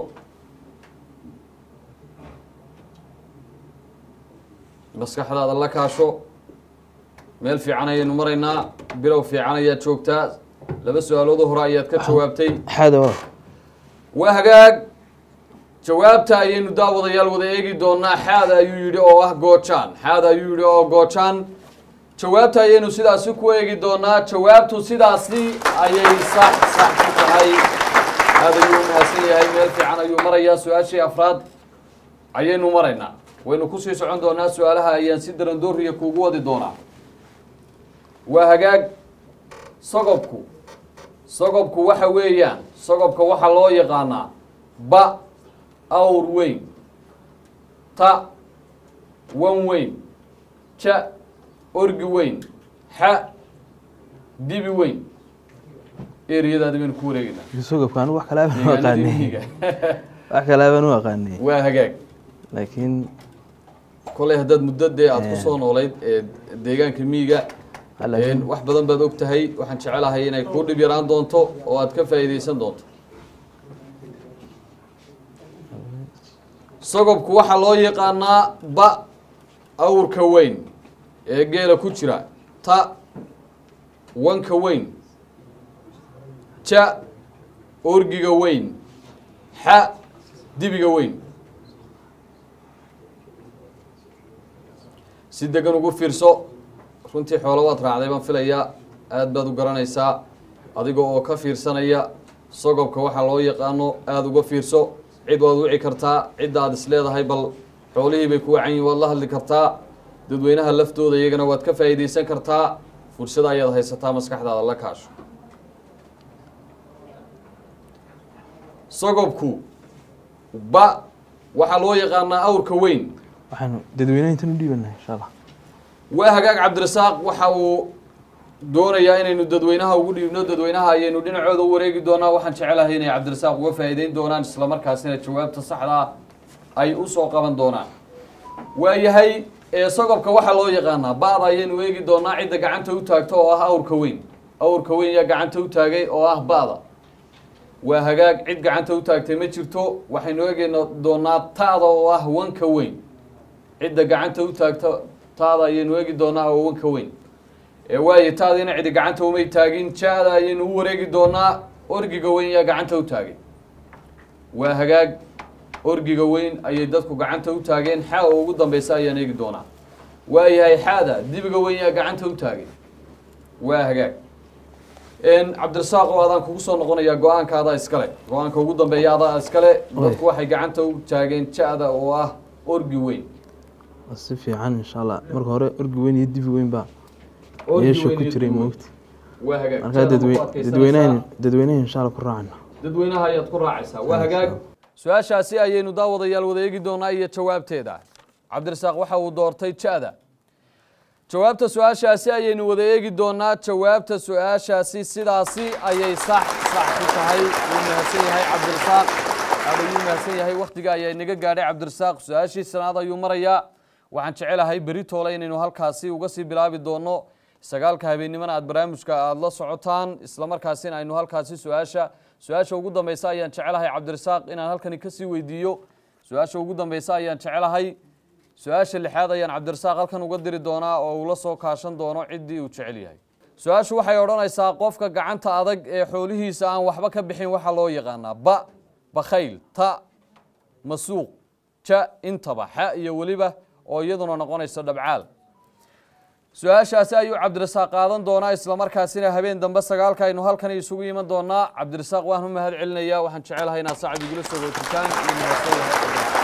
maskaxdaada la kaasho meel fiican ayaynu maraynaa bilow fiican ayaad joogtaa laba su-aalood hore ayaad ka jawaabtay xaada waa waa hagaag jawaabta ayaynu daawadayaal wada eegi doonaa xaada ayuu yidhi oo ah goojaan xaada ayuu yidhi oo goojaan jawaabta ayaynu sidaasi ku eegi doonaa jawaabtu sidaasi ayay sax sax ku tahay aad ayuu umahadsan yahay meel fiican ayuu marayaa su-aashii afraad ayaynu maraynaa waynu kusii socon doonaa su-aalaha ayaan si darandooriya kuugu wadi doonaa waa hagaag sogobku sogobku waxa weeyaan sogobka waxaa loo yaqaanaa ba awr weyn ta wan weyn ja orgi weyn xa dibi weyn eriyadaadi baynu ku wareegeynaa sogobka anigu wax kale abaan u deegaanadii aqaanay miyiga wax kale abaan u aqaanay waa hagaag laakiin koley haddaad muddo dee aada kusoo noolayd ee deegaanka miyiga laakiin wax badan baad og tahay waxaan jecelahay inay kuu dhib yaraan doonto oo aad ka faa'iidaysan doonto sogobku waxaa loo yaqaanaa ba awrka weyn ee geela ku jira ta wanka weyn ja orgiga weyn xa dibiga weyn si degan ugu fiirso runtii xoolo waad raacday baan filayaa aad baad u garanaysaa adiga oo ka fiirsanaya sogobka waxaa loo yaqaano aada uga fiirso cid waad wici kartaa cidda aad is leedahay bal xoolihii bay ku wacan yihin waad la hadli kartaa dadweynaha laftooda iyagana waad ka faa'iidaysan kartaa fursada ayaad haysataa maskaxdaada la kaasho sogobku ba waxaa loo yaqaanaa awrka weyn waxaanu dadweynaha intan u dhiibanahay insha allah waa hagaag cabdirasaaq waxa uu doonayaa inaynu dadweynaha ugu dhiibno dadweynaha ayaynu dhinacooda u wareegi doonaa waxaan jecelahay inay cabdirasaaq uga faa'iideyn doonaan islamarkaasina jawaabta saxda ah ay usoo qaban doonaan waayahay ee sogobka waxaa loo yaqaanaa ba'da ayaynu eegi doonaa cidda gacanta u taagto oo ah awrka weyn awrka weyn yaa gacanta u taagay oo ah ba'da waa hagaag cid gacanta u taagtay ma jirto waxaynu eegi doonaa ta'da oo ah wanka weyn cidda gacanta u taagta taada ayaynu eegi doonaa oo wanka weyn ee waayo taadiina cidi gacanta umay taagin ja-da ayaynu u wareegi doonaa orgiga weyn yaa gacanta u taagay waa hagaag orgiga weyn ayay dadku gacanta u taageen xa oo ugu dambeysa ayaan eegi doonaa waayahay xaada dibiga weyn yaa gacanta u taagay waa hagaag cabdirasaaq oo adaan kugu soo noqonayaa go-aanka adaa iskale go-aanka ugu dambeeya adaa iskale dadku waxay gacanta u taageen ja-da oo ah orgi weyn waa si fiican insha allah marka hore orgi weyn iyo dibi weyn baa Orgi meesha weyn ku iyo jiray dibi weyn. moogta waa hagaag markaa Ja-da ma ku dadwe- adkaysanaysaa? dadweynahan dadweynahan insha allah ku raacana dadweynaha ayaad ku raacaysaa waa hagaag su-aashaasi ayaynu daawadayaal wada eegi doonaa iyo jawaabteeda cabdirasaaq waxa uu doortay ja-da jawaabta su-aashaasi ayaynu wada eegi doonaa jawaabta su-aashaasi sidaasi ayay sax sax ku tahay wuu mahadsan yahay cabdirasaaq aad ayuu mahadsan yahay wakhtiga ayaa inaga gaadhay cabdirasaaq su-aashii sanaad ayuu marayaa waxaan jecelahay beri toole inaynu halkaasi uga sii bilaabi doono sagaalka habeennimana aad barnaamijka aada la socotaan islamarkaasina aynu halkaasi su-aasha su-aasha ugu dambeysa ayaan jecelahay cabdirasaaq inaan halkani kasii weydiiyo su-aasha ugu dambeysa ayaan jecelahay su-aasha lixaad ayaan cabdirasaaq halkan uga diri doonaa oo uu la soo kaashan doono ciddii uu jecel yahay su-aashu waxay odhanaysaa qofka gacanta adag ee xoolihiisa aan waxba ka bixin waxaa loo yaqaanaa ba bakhayl ta masuuq ja intaba xa iyo weliba oo iyaduna noqonayso dhabcaal su-aashaasi ayuu cabdirasaaq qaadan doonaa islamarkaasina habeen dambe sagaalka aynu halkan isugu iman doonaa cabdirasaaq waan u mahad celinayaa waxaan jecelahay inaad sacab igula soo wootitaan iyo mahadsan yahay cabdirasaaq.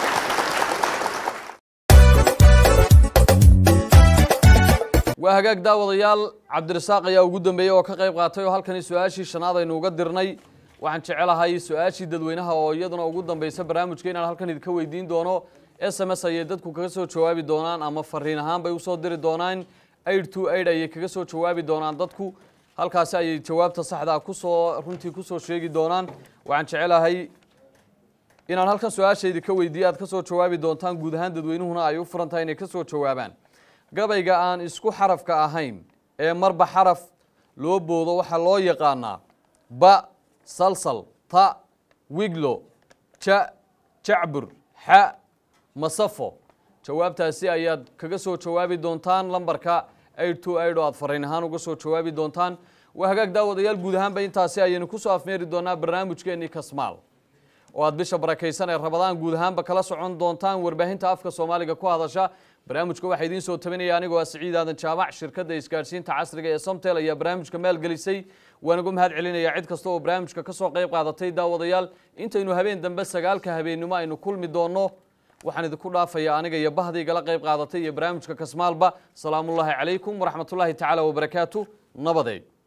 waa hagaag daawadayaal cabdirasaaq ayaa ugu dambeeyey oo ka qayb qaatay oo halkani su-aashii shanaad aynu uga dirnay waxaan jecelahay su-aashii dadweynaha oo iyaduna ugu dambeysa barnaamijka inaan halkan idinka weydiin doono s m s ayay dadku kaga soo jawaabi doonaan ama fariin ahaan bay usoo diri doonaan aid to aid ayay kaga soo jawaabi doonaan dadku halkaasi ayay jawaabta saxdaa kusoo runtii kusoo sheegi doonaan waxaan jecelahay inaan halkan su-aasha idinka weydiiye aad kasoo jawaabi doontaan guud ahaan dadweynuhuna ay u furan tahay inay kasoo jawaabaan gabayga aan isku xarafka ahayn ee marba xaraf loo boodo waxaa loo yaqaanaa ba salsal ta wiglo ja jacbur xa masafo jawaabtaasi ayaad kaga soo jawaabi doontaan lambarka aid to aid oo aad fariin ahaan uga soo jawaabi doontaan waa hagaag daawadayaal guud ahaanba intaasi ayaynu kusoo afmeeri doonaa barnaamijkeenii kasmaal oo aad bisha barakaysan ee rabadaan guud ahaanba kala socon doontaan warbaahinta afka soomaaliga ku hadasha barnaamijka waxaa idiin soo tabinaya anigoo ah siciid aadan jaamac shirkadda isgaadhsiinta casriga ee somtel ayaa barnaamijka maalgelisay waan ugu mahad celinayaa cid kasta oo barnaamijka ka soo qayb qaadatay daawadayaal intaynu habeen dambe sagaalka habeennimo aynu kulmi doonno waxaan idinku dhaafayaa aniga iyo bahdii igala qayb qaadatay iyo barnaamijka kasmaalba salaamullaahi calaykum waraxmatullaahi tacaala wabarakaatu nabadeed